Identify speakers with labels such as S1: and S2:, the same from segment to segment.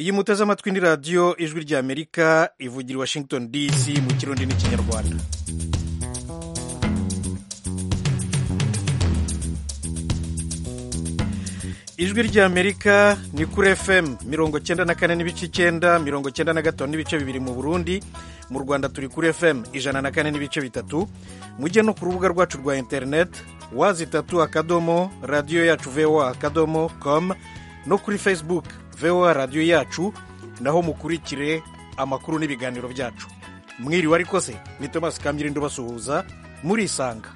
S1: iyi muteze amatwi ni radiyo ijwi ry'amerika ivugira i washington dc mu kirundi n'ikinyarwanda ijwi ry'amerika ni kuri fm mirongo cyenda na kane n'ibice icyenda mirongo cyenda na gatanu n'ibice bibiri mu burundi mu rwanda turi kuri fm ijana na kane n'ibice bitatu mujye no ku rubuga rwacu rwa interineti wazi itatu akadomo radiyo yacu voa akadomo com no kuri facebook voa radiyo yacu naho mukurikire amakuru n'ibiganiro byacu mwiriwe ariko se ni tomasi kamyirinda ubasuhuza murisanga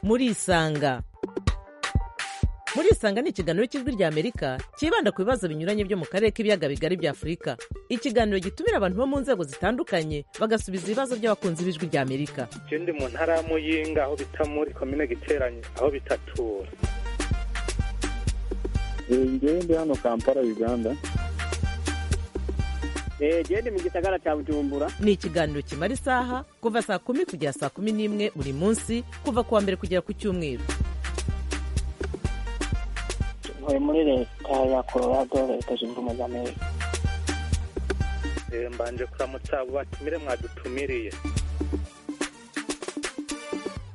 S2: murisanga murisanga ni ikiganiro cy'ijwi ry'amerika cyibanda ku bibazo binyuranye byo mu karere k'ibiyaga bigari bya afurika ikiganiro gitumira abantu bo mu nzego zitandukanye bagasubiza ibibazo by'abakunzi b'ijwi ry'amerika
S3: icyo ndi mu ntara ya muyinga aho bita muri komine giteranye aho bitatura
S4: ngewe ndi hano kampala uganda
S5: ngewe ndi mu gisagara cya bujumbura
S2: ni ikiganiro kimara isaha kuva saa kumi kugera saa kumi n'imwe buri munsi kuva ku wa mbere kugera ku cyumweru
S6: ntuye muri leta ya colorado leta zunze ubumwe za amerika
S3: mbanje kuramutsa abo batumire mwadutumiriye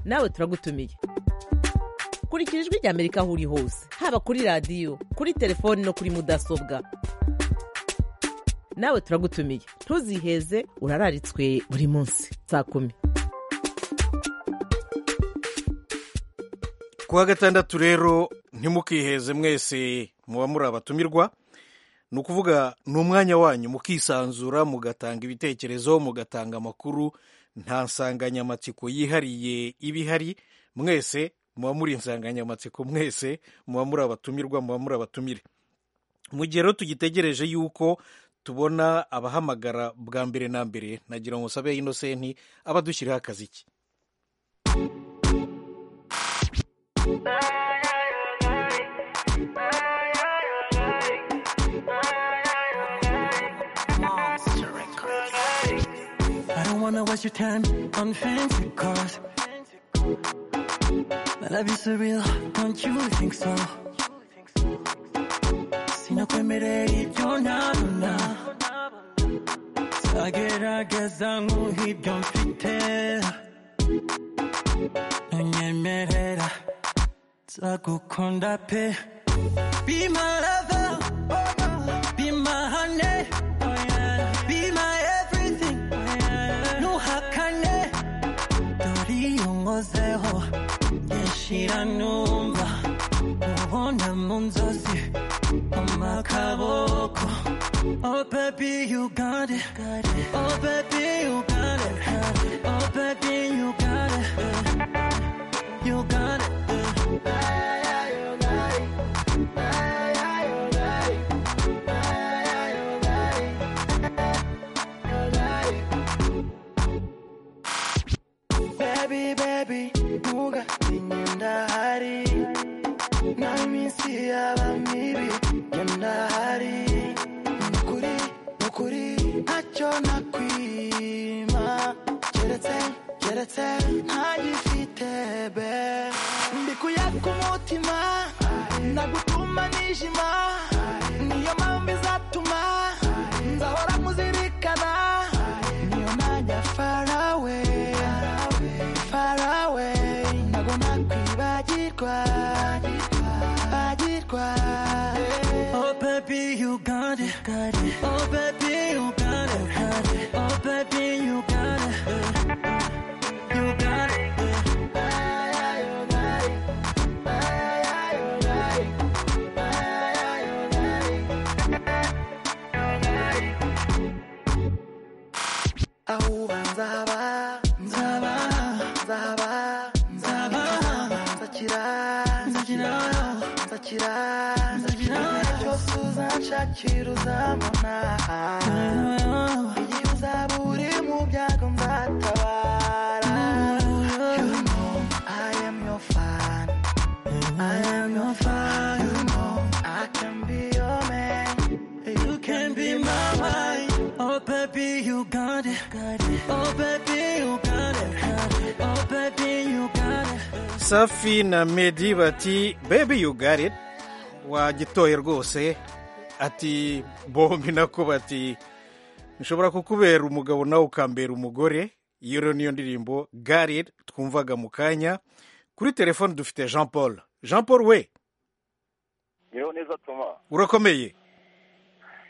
S2: nawe turagutumiye kurikira ijwi ry'amerika aho uri hose haba kuri radiyo kuri telefoni no kuri mudasobwa nawe turagutumiye ntuziheze urararitswe buri munsi saa kumi
S1: kuwa gatandatu rero ntimukiheze mwese muba muri abatumirwa ni ukuvuga ni umwanya wanyu mukisanzura mugatanga ibitekerezo mugatanga amakuru nta nsanganyamatsiko yihariye iba ihari mwese muba muri insanganyamatsiko mwese muba muri abatumirwa muba muri abatumire mu gihe rero tugitegereje yuko tubona abahamagara bwa mbere na mbere nagira ngo nsabe inosenti abadushyiriho akazi ke
S7: I don't wanna waste your time on fancy cars. My love is surreal, don't you think so? Si no temeré, yo nada, nada. Zagerageza nk'uhibyo mfite ntunyemerera nzagukunda pe Be my lover, be my honey, be my everything, ntuhakane dore iyo nkozeho yashira numva ubona mu nzozi amakaboko Oh baby you got it Oh baby you got it Oh baby you got it You got it Baby, baby, nuga ninyenda hari na minsi yaba mibi yenda hari nukuri nukuri ntacyo nakwima keretse keretse ntagifite be ndikuyaka umutima nagutuma nijima niyo mpamvu izatuma nzahora muzirikana niyo najya farawe farawe ntago nakwibagirwa bagirwa oh baby you got it oh baby you got it oh baby you got it you got it ahuba nzaba nzaba nzaba nzaba nzakira nzakira nzakira nzakira cyose uzanshakira uzambona igihe uzaba uri mu byago nzatabara you know I am your fan I am your fan you know I can be your man you can be my wife Oh baby you got it Oh baby you got it Oh baby you got it
S1: safi na medi bati bebi you got it wagitoye rwose ati bombi nako bati nshobora kukubera umugabo nawe ukambera umugore iyo rero niyo ndirimbo gare twumvaga mu kanya kuri telefone dufite jean paul jean paul we
S8: niho neza tuma
S1: urakomeye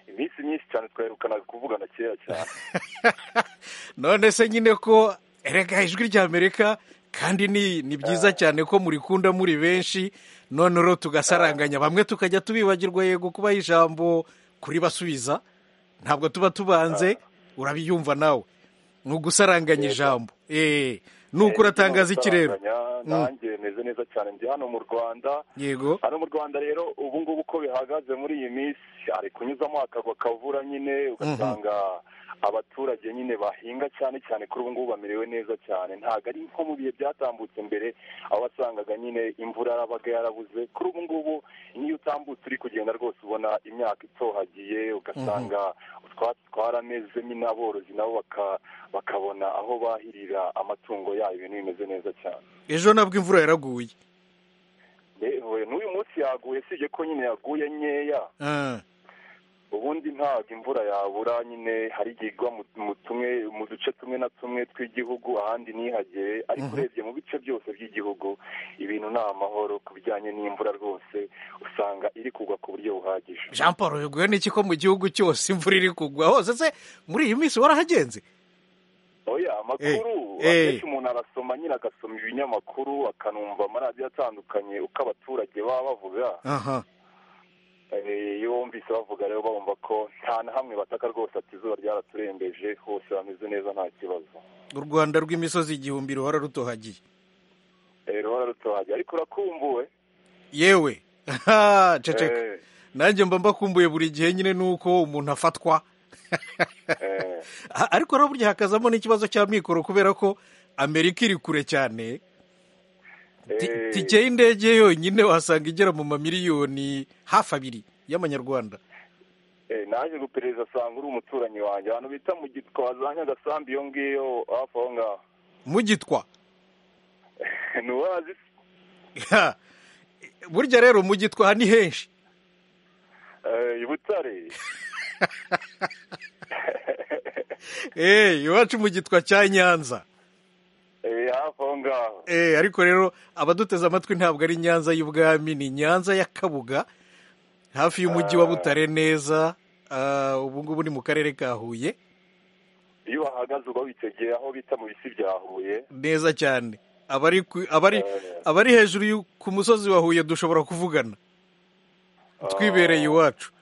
S8: iminsi myinshi cyane twaherukanaga kuvugana kera cyane
S1: none se nyine ko erega ijwi ry'amerika kandi ni ni byiza cyane ko murikunda muri benshi none rero tugasaranganya bamwe tukajya tubibagirwa yego kubaha ijambo kuri basubiza ntabwo tuba tubanze urabiyumva nawe ni ugusaranganya ijambo eee ni uko uratangaza iki rero
S8: Usaranganya, nanjye meze neza cyane ndi hano mu rwanda
S1: yego
S8: hano mu rwanda rero ubu ngubu uko bihagaze muri iyi minsi hari kunyuzamo akagwa kavura nyine ugasanga abaturage nyine bahinga cyane cyane kuri ubu ngubu bamerewe neza cyane ntabwo ari nko mu bihe byatambutse mbere aho wasangaga nyine imvura yarabaga yarabuze kuri ubu ngubu n'iyo utambutse uri kugenda rwose ubona imyaka itohagiye ugasanga utwatsi twaramezemo n'aborozi nabo baka- bakabona aho bahirira amatungo yabo ibintu bimeze neza cyane
S1: ejo nabwo imvura yaraguye
S8: yewe n'uyu munsi yaguye usibye ko nyine yaguye nkeya
S1: Ah,
S8: ubundi ntabwo imvura yabura nyine hari igihe igwa mu- mu tumwe mu duce tumwe na tumwe tw'igihugu ahandi ntihagere ariko urebye mu bice byose by'igihugu ibintu ni amahoro ku bijyanye n'imvura rwose usanga iri kugwa ku buryo buhagije
S1: jean paul biguye n'iki ko mu gihugu cyose imvura iri kugwa hose se muri iyi minsi warahagenze
S8: oya amakuru
S1: Eh, eh.
S8: akenshi umuntu arasoma nyine agasoma ibinyamakuru akanumva amaradiyo atandukanye uko abaturage baba bavuga
S1: aha
S8: Eh, iyo wumvise bavuga rero bumva ko nta na hamwe bataka rwose ati izuba ryaraturembeje hose bameze neza nta kibazo
S1: u rwanda rw'imisozi igihumbi ruhora rutohagiye
S8: Eh, ruhora rutohagiye ariko urakumbuwe
S1: yewe aha ceceka
S8: Eh,
S1: nanjye mba mbakumbuye buri gihe nyine nuko umuntu afatwa
S8: eh,
S1: A- ariko rero burya hakazamo n'ikibazo cya mikoro kubera ko amerika iri kure cyane Ti-
S8: eh,
S1: tike y'indege yonyine wasanga igera mu mamiliyoni hafi abiri y'amanyarwanda
S8: eh, naje guperereza asanga uri umuturanyi wanjye ahantu bita mu gitwaza nyagasambi iyo ngiyo hafi aho ngaho
S1: mugitwa
S8: ntiwazi se?
S1: Ha! burya rero mugitwa aha ni henshi
S8: Eh, i butare
S1: Eh, iwacu mugitwa cya nyanza
S8: Eh, hafi aho ngaho
S1: Eh, ariko rero abaduteze amatwi ntabwo ari nyanza y'ubwami ni nyanza ya kabuga hafi y'umujyi wa butare neza Ah, ubu ngubu ni mu karere ka huye
S8: iyo wahagaze uba witegeye aho bita mu bisi bya huye
S1: neza cyane abari ku- abari
S8: Eh.
S1: abari hejuru y'u- ku musozi wa huye dushobora kuvugana twibereye iwacu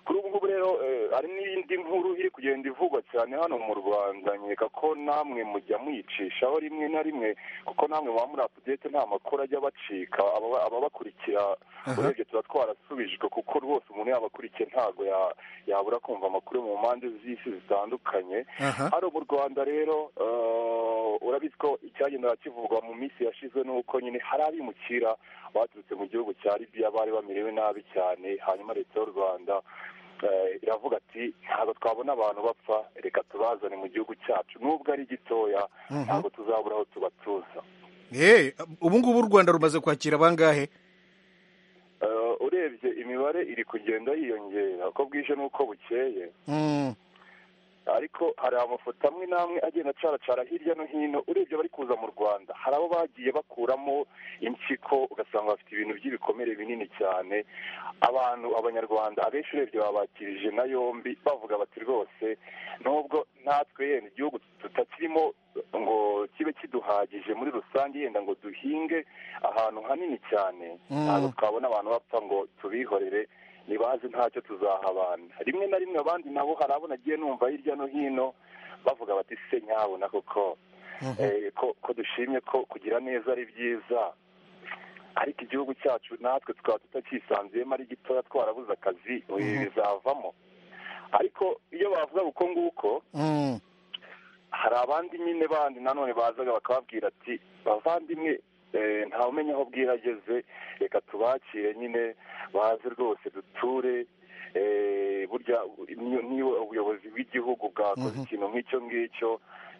S8: kuri ubu ngubu rero eh, hari n'indi nkuru iri kugenda ivugwa cyane hano mu rwanda nkeka ko namwe mujya mwicishaho rimwe na rimwe kuko namwe muba muri apudete nta makuru ajya bacika ababa- ababakurikira urebye tuba twarasubijwe kuko rwose umuntu yabakurikiye ntabwo ya- yabura kumva amakuru mu mpande z'isi zitandukanye
S1: Aha.
S8: hano mu rwanda rero eh, urabizi ko icyagenda kivugwa mu minsi yashize ni uko nyine hari abimukira baturutse mu gihugu cya libiya bari bamerewe nabi cyane hanyuma leta y'u rwanda eh, iravuga ati ntabwo twabona abantu bapfa reka tubazane mu gihugu cyacu nubwo ari gitoya ntabwo tuzabura aho tubatuza
S1: Eh, ubu ngubu u rwanda rumaze kwakira bangahe
S8: Eh, urebye imibare iri kugenda yiyongera uko bwije n'uko bukeye
S1: Mm.
S8: ariko hari amafoto amwe n'amwe agenda acaracara hirya no hino urebye abari kuza mu rwanda hari abo bagiye bakuramo impyiko ugasanga bafite ibintu by'ibikomere binini cyane abantu abanyarwanda abenshi urebye babakirije na yombi bavuga bati rwose nubwo natwe yenda igihugu tutakirimo ngo kibe kiduhagije muri rusange yenda ngo duhinge ahantu hanini cyane ntabwo twabona abantu bapfa ngo tubihorere ntibazi ntacyo tuzahabana rimwe na rimwe abandi nabo hari abo nagiye numva hirya no hino bavuga bati se nyabona koko eh, ko ko dushimye ko kugira neza ari byiza ariko igihugu cyacu natwe tukaba tutakisanzuyemo ari gitoya twarabuze akazi ibi bizavamo ariko iyo bavuga uko nguko
S1: Mm.
S8: hari abandi nyine bandi nanone bazaga bakababwira ati bavandimwe eh, ntawumenya aho bwira ageze reka tubakire nyine baze rwose duture eh, burya niyo- niba ubuyobozi bw'igihugu bwakoze ikintu nk'icyo ngicyo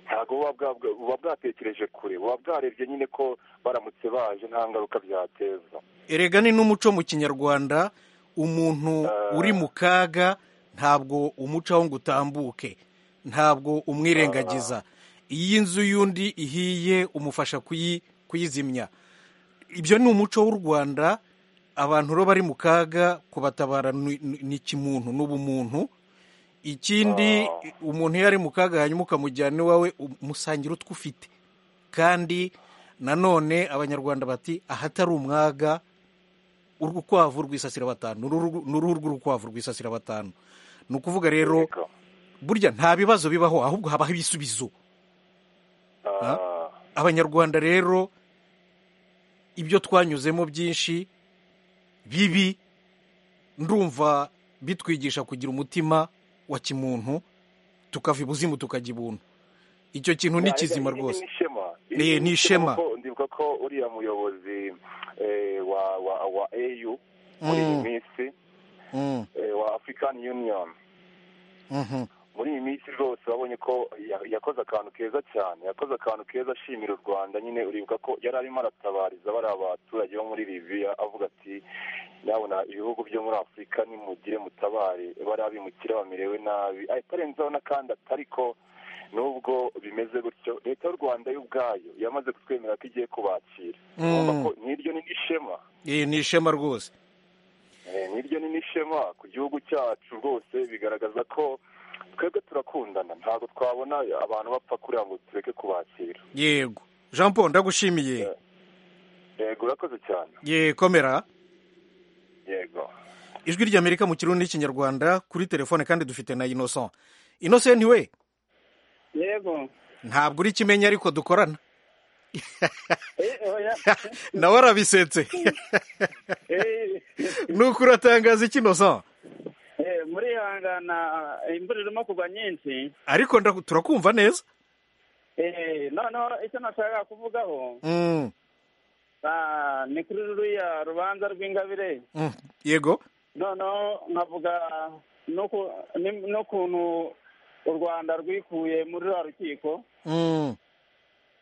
S8: ntabwo buba bwa- buba bwatekereje kure buba bwarebye nyine ko baramutse baje nta ngaruka byateza
S1: erega ni n'umuco mu kinyarwanda umuntu uri mu kaga ntabwo umucaho ngo utambuke ntabwo umwirengagiza iyo inzu y'undi ihiye umufasha kuyi- kuyizimya ibyo ni umuco w'u rwanda abantu rero bari mu kaga kubatabara ni ni kimuntu ni ubumuntu ikindi umuntu iyo ari mu kaga hanyuma ukamujyana iwawe umusangira utwo ufite kandi nanone abanyarwanda bati ahatari umwaga urukwavu rwisasira batanu ni uruhu- ni uruhu rw'urukwavu rwisasira batanu ni ukuvuga rero
S8: Yego.
S1: burya nta bibazo bibaho ahubwo habaho ibisubizo
S8: Ah,
S1: abanyarwanda rero ibyo twanyuzemo byinshi bibi ndumva bitwigisha kugira umutima wa kimuntu tukava ibuzimu tukajya ibuntu icyo kintu ni kizima
S8: iri- iri
S1: rwose
S8: ni ishema Iri
S1: Ni- ni ishema.
S8: kuko ndibuka ko uriya muyobozi eh, wa wa wa au muri iyi
S1: Mm,
S8: minsi
S1: mm,
S8: eh, wa african union
S1: mhm.
S8: muri iyi minsi rwose wabonye ko ya- yakoze akantu keza cyane yakoze akantu keza ashimira u rwanda nyine uribuka ko yari arimo aratabariza bariya baturage bo muri libiya avuga ati nyabona ibihugu byo muri afurika nimugire mutabare bariya bimukira bamerewe nabi ahita arenzaho n'akandi atariko nubwo bimeze gutyo leta y'u rwanda yo ubwayo yamaze kutwemera ko igiye kubakira urumva ko nk'iryo ni n'ishema
S1: Eh, ni ishema rwose
S8: Eh, niryo ni n'ishema ku gihugu cyacu rwose bigaragaza ko twebwe turakundana ntabwo twabona abantu bapfa kuriya ngo tureke kubakira
S1: yego jean paul ndagushimiye
S8: yego urakoze cyane
S1: ye komera
S8: yego
S1: ijwi ry'amerika mu kirundi n'ikinyarwanda kuri telefone kandi dufite na innocent innocent we
S5: yego
S1: ntabwo uri kimenya ariko dukorana
S5: Eh, oya.
S1: nawe arabisetse
S5: Eh,
S1: nuko uratangaza iki innocent
S5: eh, murihangana imvura irimo kugwa nyinshi
S1: ariko ndaku- turakumva neza
S5: Eh, noneho icyo nashaka kuvugaho
S1: Mm,
S5: ah, ni kuri ruriya rubanza rw'ingabire
S1: mm, yego
S5: noneho nkavuga n'uku- ni- n'ukuntu u rwanda rwikuye muri ruriya rukiko
S1: Mm,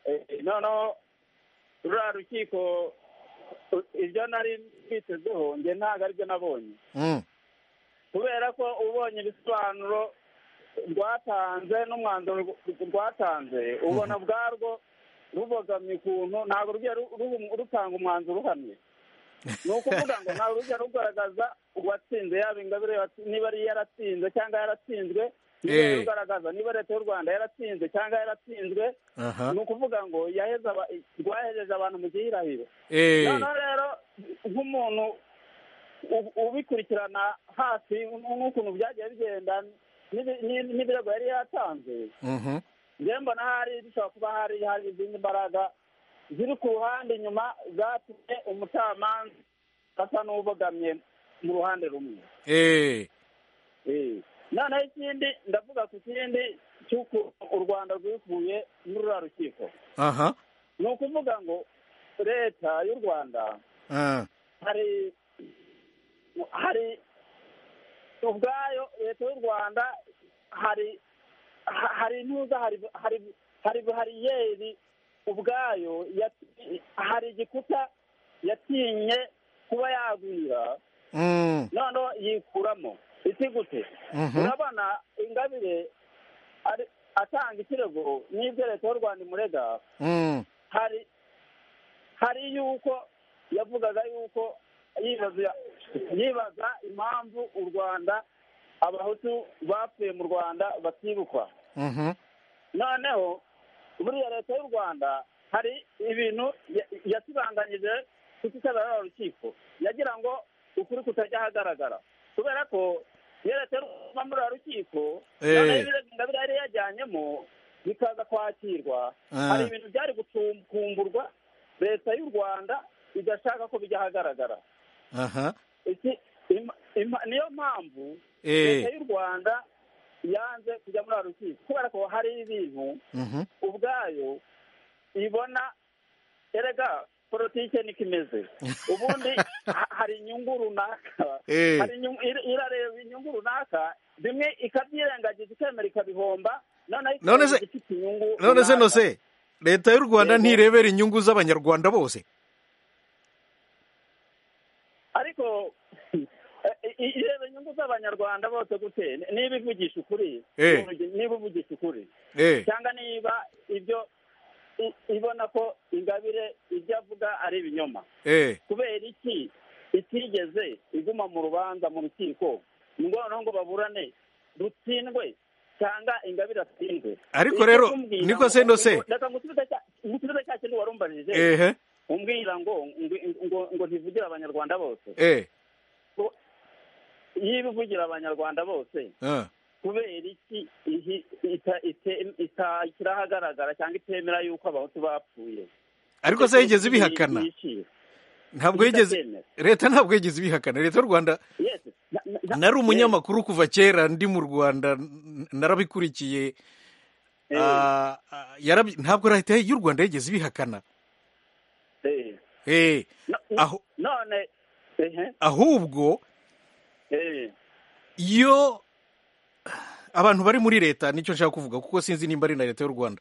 S5: Eh, noneho ruriya rukiko u- ibyo nari mbitezeho njye ntabwo aribyo nabonye
S1: mm,
S5: kubera ko ubonye ibisobanuro rwatanze n'umwanzuro rw- rwatanze ubona ubwarwo rubogamye ukuntu ntabwo rugiye ru- ru- rutanga umwanzuro uhamye ni ukuvuga ngo ntabwo rujya rugaragaza uwatsinze yaba ingabire yatsi- niba ari yaratsinze cyangwa yaratsinzwe niba
S1: Eh.
S5: rugaragaza niba leta y'u rwanda yaratsinze cyangwa yaratsinzwe
S1: aha
S5: ni ukuvuga ngo yaheze aba- rwahejeje abantu mu gihirahiro
S1: eh,
S5: noneho rero nk'umuntu u- ubikurikirana hafi n'ukuntu byagiye bigenda n'ibi- n'i- n'ibirego yari yatanze
S1: mhm,
S5: njyewe mbona hari bishobora kuba hari hari izindi mbaraga ziri ku ruhande inyuma zatumye umucamanza asa n'ubogamye mu ruhande rumwe
S1: eh,
S5: Eh. noneho ikindi ndavuga ku kindi cy'uko u rwanda rwikuye muri ruriya rukiko
S1: aha
S5: ni ukuvuga ngo leta y'u rwanda
S1: ah,
S5: hari hari ubwayo leta y'u rwanda hari ha- hari intuza hari hari hari bariyeri ubwayo yati- hari igikuta yatinye kuba yagwira
S1: mm,
S5: noneho yikuramo isi gute
S1: mhm,
S5: urabona ingabire ari- atanga ikirego n'ibyo leta y'u rwanda imurega
S1: mm,
S5: hari hari yuko yavugaga yuko yibaza yibaza impamvu u rwanda abahutu bapfuye mu rwanda batibukwa
S1: mhm,
S5: noneho buriya leta y'u rwanda hari ibintu ya- yasibanganyije kutitabara urukiko yagira ngo ukuri kutajya ahagaragara kubera ko iyo leta y'u Rwanda iva muri uru rukiko
S1: Eh.
S5: noneho ibirego ingabire yari yajyanyemo bikaza kwakirwa
S1: Ah.
S5: hari ibintu byari gutumburwa leta y'u rwanda igashaka ko bijya ahagaragara
S1: aha
S5: Iki- ima- ima- niyo mpamvu
S1: Eh.
S5: leta y'u rwanda yanze kujya muri uru rukiko kubera ko hari ibintu
S1: mhm,
S5: ubwayo ibona erega politike niko imeze ubundi ha- hari inyungu runaka
S1: Eh.
S5: hari inyungu- ir- irareba inyungu runaka bimwe ikabyirengagiza ikemera ikabihomba
S1: None se-
S5: ifite inyungu
S1: none se
S5: runaka.
S1: nose leta y'u rwanda
S5: Yego.
S1: ntirebera inyungu z'abanyarwanda bose
S5: ariko i- i- ireba inyungu z'abanyarwanda bose gute Ni- niba ivugisha ukuri
S1: Eh.
S5: niba uvugisha ukuri
S1: Eh,
S5: cyangwa niba ibyo i- ibona ko ingabire ibyo avuga ari ibinyoma
S1: eh,
S5: kubera iki itigeze iguma mu rubanza mu rukiko ngo noneho ngo baburane rutsindwe cyangwa ingabire atsindwe
S1: Ariko
S5: Icyo
S1: rero,
S5: kumbwira
S1: niko
S5: ngo-
S1: se no se?
S5: reka ngusubize cya- ngusubize cya kintu warumbanije
S1: ehe,
S5: umbwira ngo ngo- ngo- ngo ntivugire abanyarwanda bose
S1: eh,
S5: niba ivugira abanyarwanda bose
S1: ah,
S5: kubera iki ihi- ita- ite- ita- ishyira ahagaragara cyangwa itemera yuko abahutu bapfuye
S1: ariko se yigeze ibihakana
S5: Yishira.
S1: ntabwo yigeze
S5: Idatemera.
S1: leta ntabwo yigeze ibihakana leta y'u rwanda
S5: Yes. Na- na- na-
S1: nari
S5: yes.
S1: umunyamakuru kuva kera ndi mu rwanda n- narabikurikiye
S5: Eh.
S1: Ah, ah, yarabi- ntabwo leta y'u rwanda yigeze ibihakana
S5: Eh.
S1: Eh,
S5: No-
S1: aho-
S5: none ehe,
S1: ahubwo
S5: eh,
S1: iyo abantu bari muri leta nicyo nshaka kuvuga kuko sinzi nimba ari na leta y'u rwanda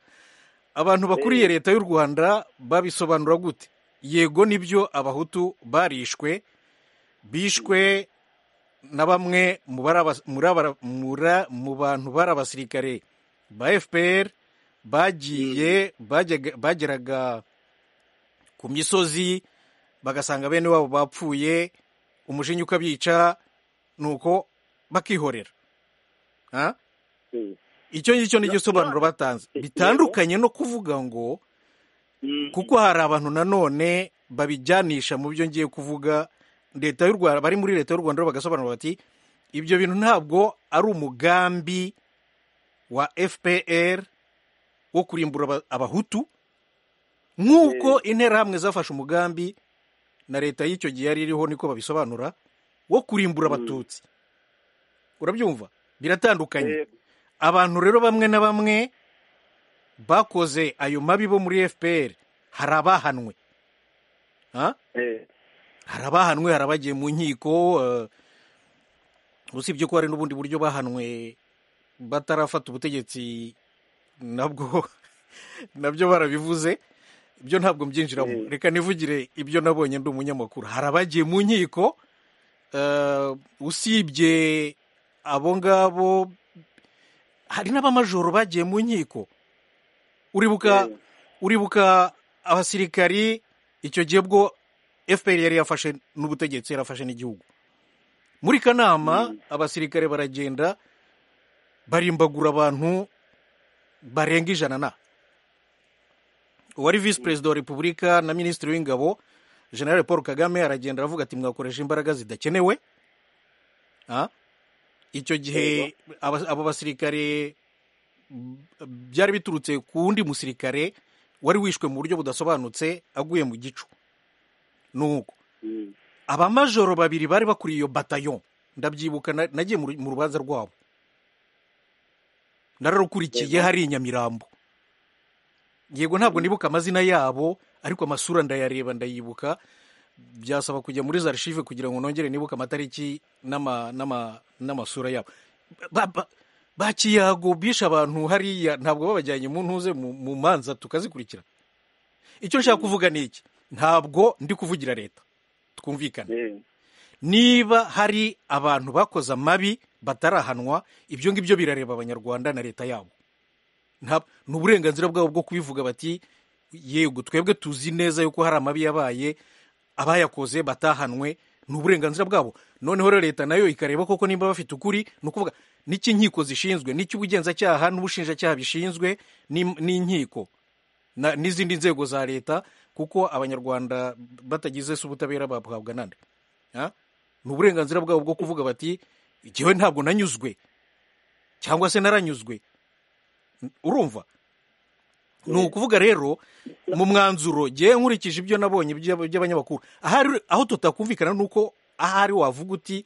S1: abantu bakuriye leta y'u rwanda babisobanura gute yego nibyo abahutu barishwe bishwe na bamwe mu bari abas- muri abara- muri- mu bantu bari abasirikare ba fpr bagiye bajyaga- bageraga ku misozi bagasanga bene wabo bapfuye umujinya ukabica nuko bakihorera Ha?
S5: eh,
S1: icyo ngicyo ni
S5: No,
S1: igisobanuro
S5: no.
S1: batanze
S5: Yego.
S1: bitandukanye no kuvuga ngo
S5: mm,
S1: kuko hari abantu nanone babijyanisha mu byo ngiye kuvuga leta y'u rwanda bari muri leta y'u rwanda bagasobanura bati ibyo bintu ntabwo ari umugambi wa fpr wo kurimbura aba- abahutu nk'uko interahamwe zafashe umugambi na leta y'icyo gihe yari iriho niko babisobanura wo kurimbura abatutsi urabyumva biratandukanye
S5: eh,
S1: abantu rero bamwe na bamwe bakoze ayo mabi bo muri fpr hari abahanwe Ha?
S5: eh,
S1: hari abahanwe hari abagiye mu nkiko eh, usibye ko hari n'ubundi buryo bahanwe batarafata ubutegetsi nabwo nabyo barabivuze ibyo ntabwo mbyinjiramo reka nivugire ibyo nabonye ndi umunyamakuru hari abagiye mu nkiko eh, usibye abo ngabo hari n'abamajoro bagiye mu nkiko uribuka uribuka abasirikari icyo gihe bwo fpr yari yafashe n'ubutegetsi yarafashe n'igihugu muri kanama abasirikare baragenda barimbagura abantu barenga ijana na uwari visi perezida wa repubulika na minisitiri w'ingabo generale paul kagame aragenda aravuga ati mwakoresha imbaraga zidakenewe Ah? icyo gihe aba- abo basirikare mm, byari biturutse ku wundi musirikare wari wishwe mu buryo budasobanutse aguye mu gicu nuko abamajoro babiri bari bakuriye iyo batayo ndabyibuka na- nagiye mu ru- mu rubanza rwabo nararukurikiye hari i nyamirambo yego ntabwo nibuka amazina yabo ariko amasura ndayareba ndayibuka byasaba kujya muri za archive kugira ngo nongere nibuka amatariki n'ama- n'ama- n'amasura yabo Ba- ba- bakiyago bishe abantu hariya ntabwo babajyanye mu ntuze mu mu manza tukazikurikira icyo nshaka kuvuga ni iki ntabwo ndi kuvugira leta twumvikane
S5: eh,
S1: niba hari abantu bakoze amabi batarahanwa ibyo ngibyo birareba abanyarwanda na leta yabo Nta- ni uburenganzira bwabo bwo kubivuga bati yego twebwe tuzi neza yuko hari amabi yabaye abayakoze batahanwe ni uburenganzira bwabo noneho rero leta nayo ikareba koko nimba bafite ukuri ni ukuvuga n'icyo inkiko zishinzwe n'icyo ubugenzacyaha n'ubushinjacyaha bishinzwe n'im- n'inkiko na- n'izindi nzego za leta kuko abanyarwanda batagize se ubutabera bahabwa nande Ha? ni uburenganzira bwabo bwo kuvuga bati igihe ntabwo nanyuzwe cyangwa se naranyuzwe N- urumva ni ukuvuga rero mu mwanzuro ngewe nkurikije ibyo nabonye iby'ab- by'abanyamakuru ahari aho tutakumvikana ni uko ahari wavuga uti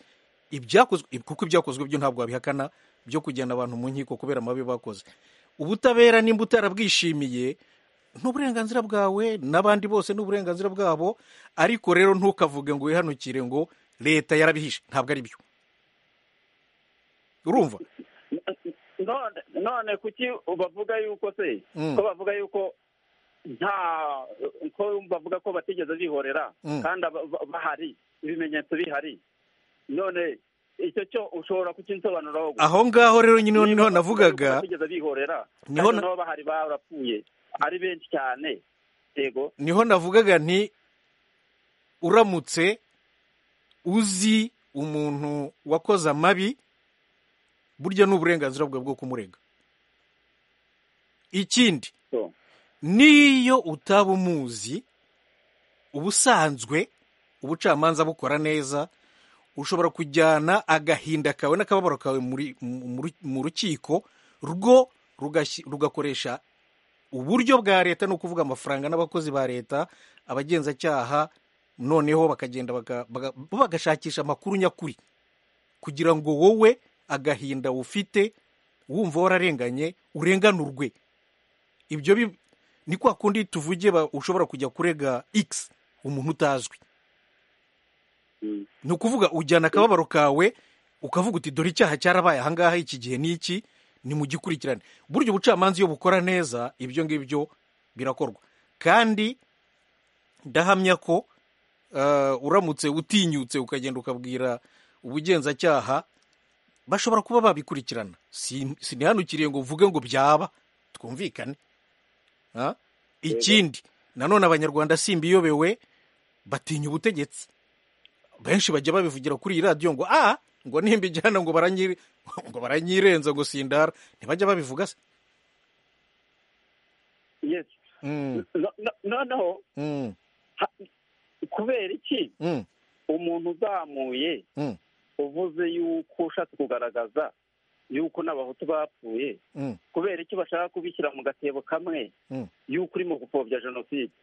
S1: ibyakozwe kuko ibyakozwe byo ntabwo wabihakana byo kujyana abantu mu nkiko kubera amabi bakoze ubutabera nimba utarabwishimiye ni uburenganzira bwawe n'abandi bose ni uburenganzira bwabo ariko rero ntukavuge ngo wihanukire ngo leta yarabihishe ntabwo ari byo urumva
S5: n- none none kuki bavuga yuko se
S1: Mm.
S5: ko bavuga yuko nta ko bavuga ko batigeze bihorera
S1: Mm.
S5: kandi aba- ba- bahari ibimenyetso bihari none icyo cyo ushobora kukinsobanuraho gusa.
S1: aho ngaho rero nyine
S5: Niba
S1: niho
S5: bavuga yuko
S1: navugaga
S5: batigeze bihorera
S1: Niho
S5: kandi
S1: na-
S5: nabo bahari barapfuye ari benshi cyane yego
S1: niho navugaga nti uramutse uzi umuntu wakoze amabi burya ni uburenganzira bwawe bwo kumurega ikindi
S5: So,
S1: n'iyo utaba umuzi ubusanzwe ubucamanza bukora neza ushobora kujyana agahinda kawe n'akababaro kawe muri- mu ru- mu rukiko rwo rugashyi- rugakoresha uburyo bwa leta ni ukuvuga amafaranga n'abakozi ba leta abagenzacyaha noneho bakagenda baka- baga- bo bagashakisha amakuru nyakuri kugira ngo wowe agahinda ufite wumva wararenganye urenganurwe ibyo bi- ni kwa kundi tuvuge ba- ushobora kujya kurega x umuntu utazwi
S5: Mm.
S1: ni ukuvuga ujyana akababaro kawe ukavuga uti dore icyaha cyarabaye ahangaha iki gihe n'iki ni mu gikurikirane burya ubucamanza iyo bukora neza ibyo ngibyo birakorwa kandi ndahamya ko eh, uramutse utinyutse ukagenda ukabwira ubugenzacyaha bashobora kuba babikurikirana Si- sinihanukiriye ngo uvuge ngo byaba twumvikane Ah? ikindi nanone abanyarwanda simbiyobewe batinya ubutegetsi benshi bajya babivugira kuri iyi radiyo ngo a ngo nimba ijyana ngo baranyi- ngo baranyirenza ngo sindara ntibajya babivuga se
S5: yes
S1: Mm,
S5: No- no- noneho
S1: mm,
S5: ha- kubera iki
S1: mm,
S5: umuntu uzamuye
S1: mm,
S5: uvuze yuko ushatse kugaragaza yuko n'abahutu bapfuye
S1: mm,
S5: kubera icyo bashaka kubishyira mu gatebo kamwe
S1: mm.
S5: yuko urimo gupfobya jenoside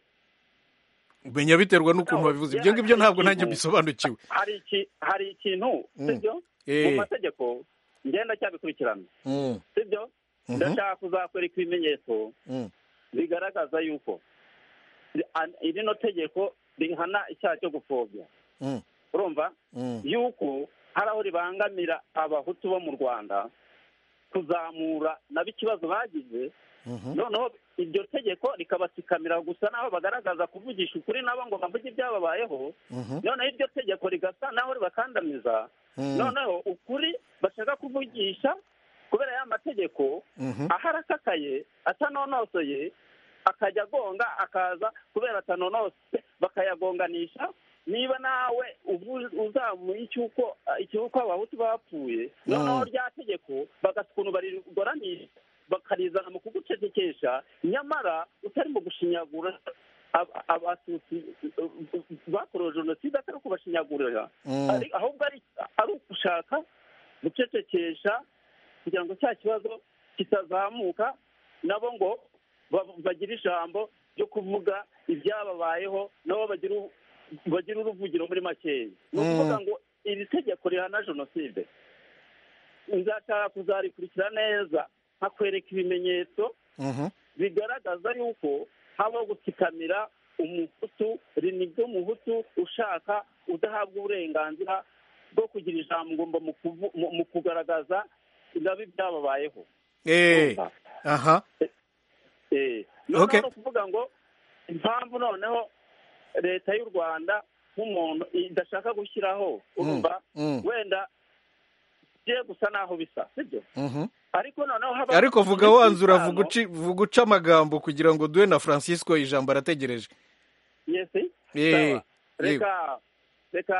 S1: menya biterwa n'ukuntu babivuze ibyo ngibyo ntabwo nanjye mbisobanukiwe
S5: hari iki hari ikintu
S1: Mm.
S5: sibyo mu
S1: Eh,
S5: mategeko ngenda cyabikurikirana
S1: mm,
S5: sibyo
S1: mhm,
S5: ndashaka kuzakwereka ibimenyetso
S1: mm,
S5: bigaragaza yuko an- irino tegeko rihana icyaha cyo gupfobya
S1: mm,
S5: urumva
S1: mm,
S5: yuko hari aho ribangamira abahutu bo mu rwanda kuzamura nabo ikibazo bagize
S1: mhm,
S5: noneho iryo tegeko rikabatsikamira gusa n'aho bagaragaza kuvugisha ukuri nabo ngo bavuge ibyababayeho
S1: mhm,
S5: noneho iryo tegeko rigasa n'aho ribakandamiza
S1: mm,
S5: noneho ukuri bashaka kuvugisha kubera ya mategeko
S1: mhm,
S5: aharakakaye atanonosoye akajya agonga akaza kubera atanonose bakayagonganisha niba nawe uvu- uzamuye icy'uko icy'uko abahutu bapfuye noneho
S1: Mm.
S5: rya tegeko bagasa ukuntu barigoramisha bakarizana mu kugucecekesha nyamara utarimo gushinyagura ab- abatutsi bakorewe jenoside atari kubashinyagurira
S1: mm.
S5: ari- ahubwo ari ari ugushaka gucecekesha kugira ngo cya kibazo kitazamuka nabo ngo ba- bagire ijambo ryo kuvuga ibyababayeho nabo bagire u- bagire uruvugiro muri makeya ni ukuvuga
S1: Mm.
S5: ngo iri tegeko rihana jenoside nzashaka kuzarikurikira neza nkakwereka ibimenyetso
S1: Mhm,
S5: bigaragaza yuko habaho gutsikamira umuhutu rinibwe umuhutu ushaka udahabwa uburenganzira bwo kugira ijambo mu kuvu- mu- mu kugaragaza ibibabi byababayeho
S1: eh, aha
S5: Eh, noneho
S1: Okay.
S5: ni ukuvuga ngo impamvu noneho leta y'u rwanda nk'umuntu idashaka gushyiraho urumva
S1: mm,
S5: wenda bigiye gusa n'aho bisa sibyo
S1: mhm.
S5: ariko noneho haba
S1: ariko vuga wanzura vuga uci- vuga uca amagambo kugira ngo duhe na francisco ijambo arategereje
S5: yesi
S1: Eh,
S5: Sawa. reka reka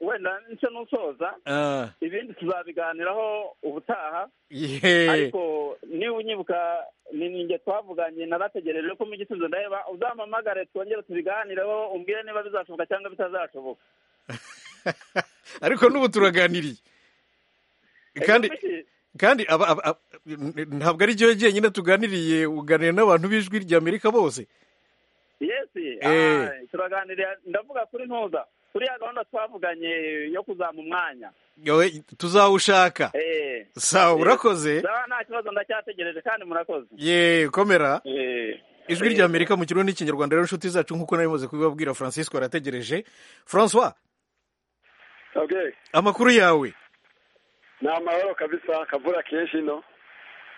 S5: wenda nicyo nusoza
S1: ah,
S5: ibindi tuzabiganiraho ubutaha
S1: yeah.
S5: ariko niba unyibuka ni ninjye twavuganye narategereje ko mu gisubizo ndaheba uzampamagare twongere tubiganireho umbwire niba bizashoboka cyangwa bitazashoboka
S1: ariko n'ubu turaganiriye kandi
S5: Ego, kuki?
S1: kandi aba, aba, aba, ntabwo ari cyo jyenyine tuganiriye uganira n'abantu b'ijwi ry'amerika bose
S5: yesi
S1: Eh.
S5: ah, turaganiriye ndavuga kuri ntuza kuri ya gahunda twavuganye yo kuzama umwanya
S1: Yowe, tuzawushaka
S5: Eh.
S1: sawa
S5: Eh.
S1: urakoze
S5: Sawa, nta kibazo ndacyategereje kandi murakoze
S1: ye komera
S5: Eh.
S1: ijwi
S5: Eh.
S1: ry'amerika mu kirundi n'ikinyarwanda rero inshuti zacu nk'uko nabimaze kubibabwira francisco arategereje francois
S4: Okay.
S1: amakuru yawe
S4: Ni amahoro kabisa kavura kenshi no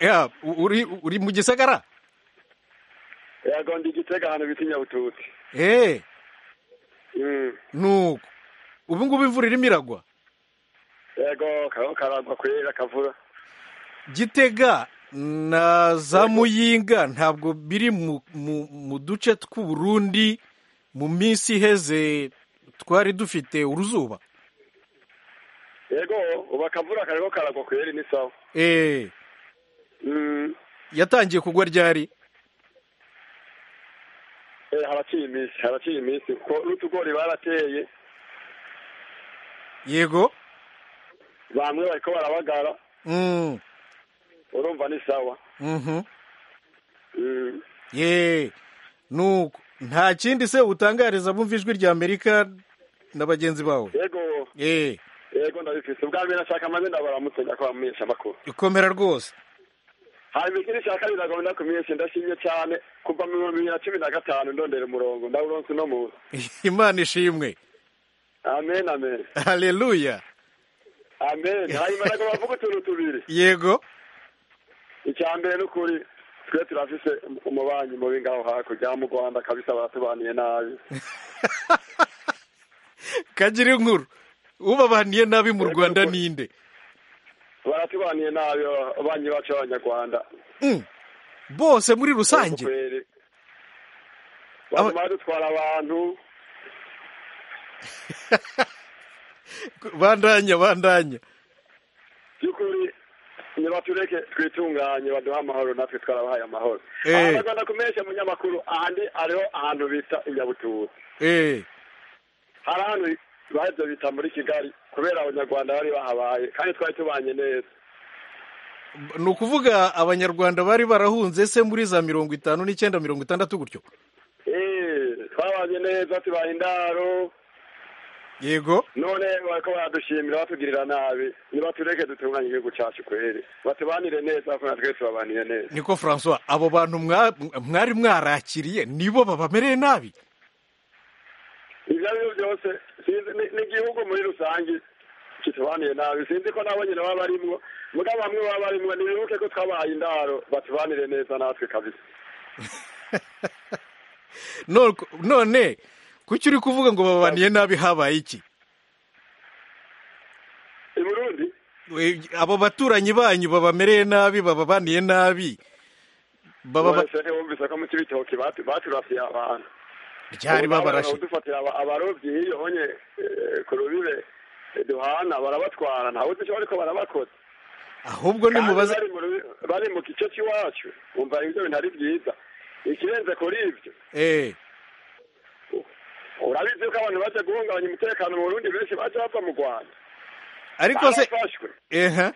S1: ya uri uri mu gisagara
S9: yego ndi igitega ahantu bita inyabututsi
S1: eee
S9: Mm.
S1: nuko ubu ngubu imvura irimo iragwa
S9: yego kariho karagwa kwera kavura
S1: gitega na za muyinga ntabwo biri mu- mu mu duce tw'uburundi mu minsi iheze twari dufite uruzuba
S9: yego ubu akavura kariho karagwa kwera ni sawa
S1: eee
S9: Mm.
S1: yatangiye kugwa ryari
S9: Eh, haraciye iminsi haraciye iminsi kuko n'utugori barateye
S1: yego
S9: bamwe bariko barabagara
S1: Mm,
S9: urumva ni sawa
S1: mhm.
S9: Mm.
S1: ye nuko nta kindi se utangariza bumva ijwi rya amerika na bagenzi bawe
S9: yego
S1: eee
S9: yego ndabifise ubwa mbere nashaka maze ndabaramutse ndakora mumenyesha amakuru
S1: ikomera rwose
S9: hanyuma ikindi cya kabiri nagomba ndakumenyesha ndashimye cyane kuva mu bihumbi bibiri na cumi na gatanu ndondera umurongo ndawuronse uno munsi
S1: imana ishimwe
S9: amen amen
S1: haleluya
S9: amen hanyuma nagomba kuvuga utuntu tubiri
S1: yego
S9: icya mbere ni ukuri twe turafise umubanyi mubi ngaho hakurya mu rwanda kabisa baratubaniye nabi
S1: kagira inkuru ubabaniye nabi mu
S9: Yego,
S1: rwanda
S9: rwose.
S1: ninde
S9: baratubaniye nabi abanyi bacu b'abanyarwanda
S1: Mm. bose muri rusange
S9: kweli baguma dutwara abantu
S1: bandanya bandanya
S9: by'ukuri nibatureke twitunganye baduhe amahoro natwe twarabahaye amahoro
S1: Eh.
S9: aha ndagomba kumenyesha umunyamakuru ahandi hariho ahantu bita inyabututsi
S1: Eh,
S9: hari ahantu bahebye bita muri kigali kubera abanyarwanda bari bahabaye kandi twari tubanye neza
S1: ni ukuvuga abanyarwanda bari barahunze se muri za mirongo itanu n'icyenda mirongo itandatu gutyo
S9: Eh, twabanye neza tubaha indaro
S1: yego
S9: none bariko baradushimira batugirira nabi nibatureke dutunganye igihugu cacu kweri batubanire neza kuko natwe tubabaniye neza
S1: niko francois abo bantu mwa- mwari mwarakiriye nibo babamereye nabi
S9: ivyo ari byo byose sinzi- ni- ni igihugu muri rusange kitubaniye nabi sinzi ko nabo nyine baba barimwo muga bamwe baba barimwo nibibuke ko twabahaye indaro batubanire neza natwe kabisa
S1: No- none kuki uri kuvuga ngo babaniye nabi habaye iki
S9: i burundi
S1: Eh, abo baturanyi banyu babamereye nabi bababaniye nabi bababa
S9: wese ntiwumvise ko mu cibitoki batu- baturasiye abantu
S1: ryari babarashe
S9: dufatira abarobyi hiyo onye eh, ku rubibe eh, duhana barabatwara ntawe dushobora ariko barabakoza
S1: ahubwo nimubaze
S9: Kandi bari mu rubi- bari mu gice cy'iwacu wumva ibyo bintu ari byiza ikirenze kuri ibyo
S1: eh
S9: urabizi ko abantu baje guhungabanya umutekano mu burundi benshi baje bava mu rwanda
S1: ariko se
S9: barafashwe
S1: ehe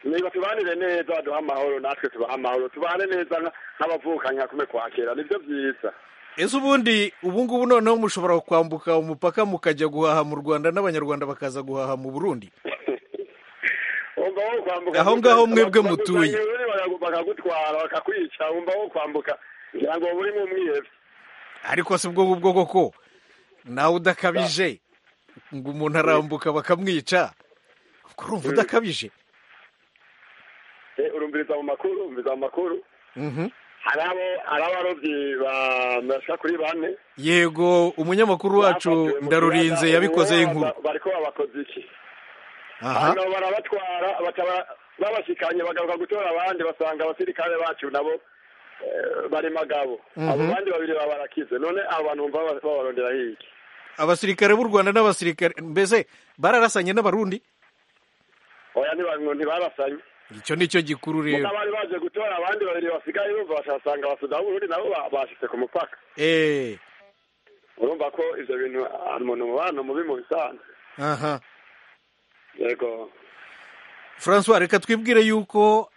S9: niba tubanire neza baduha amahoro natwe tubaha amahoro tubane neza nka- nk'abavukanye hakume kwakira nibyo byiza
S1: ese ubundi ubu ngubu noneho mushobora kwambuka umupaka mukajya guhaha mu rwanda n'abanyarwanda bakaza guhaha mu burundi
S9: wumva wo kwambuka
S1: Aho ngaho mwebwe mutuye.
S9: Baguzanye bakagu- bakagutwara bakakwica wumva wo kwambuka ngira ngo burimo umwihebe
S1: ariko si bwo ngubwo koko nawe udakabije ngo umuntu arambuka bakamwica ubwo urumva udakabije
S9: Eh, urumviriza mu makuru urumviriza mu makuru
S1: Mhm.
S9: hari abo hari abarobyi bashika kuri bane
S1: yego umunyamakuru wacu
S9: Bafatiwe mu
S1: ndarurinze
S9: kiyaga,
S1: yabikoze
S9: ubu
S1: inkuru
S9: baba- bariko babakoze iki
S1: aha
S9: hanyuma barabatwara bakaba babashikanye bagaruka gutora abandi basanga abasirikare bacu nabo eh, bari magabo abo bandi babiri babarakize none abo bantu bumva baba- babarondera hirya
S1: abasirikare b'u rwanda n'abasirikare mbese bararasanye n'abarundi
S9: oya ntiba- ntibarasanye
S1: icyo ni cyo gikuru rero
S9: Muga bari baje gutora abandi babiri basigaye bumva bashasanga abasuda b'uburundi nabo ba- bashitse ku mupaka
S1: eee
S9: urumva ko ivyo bintu ah, umuntu mubano mubi mu bisanzwe
S1: aha
S9: yego
S1: francois reka twibwire yuko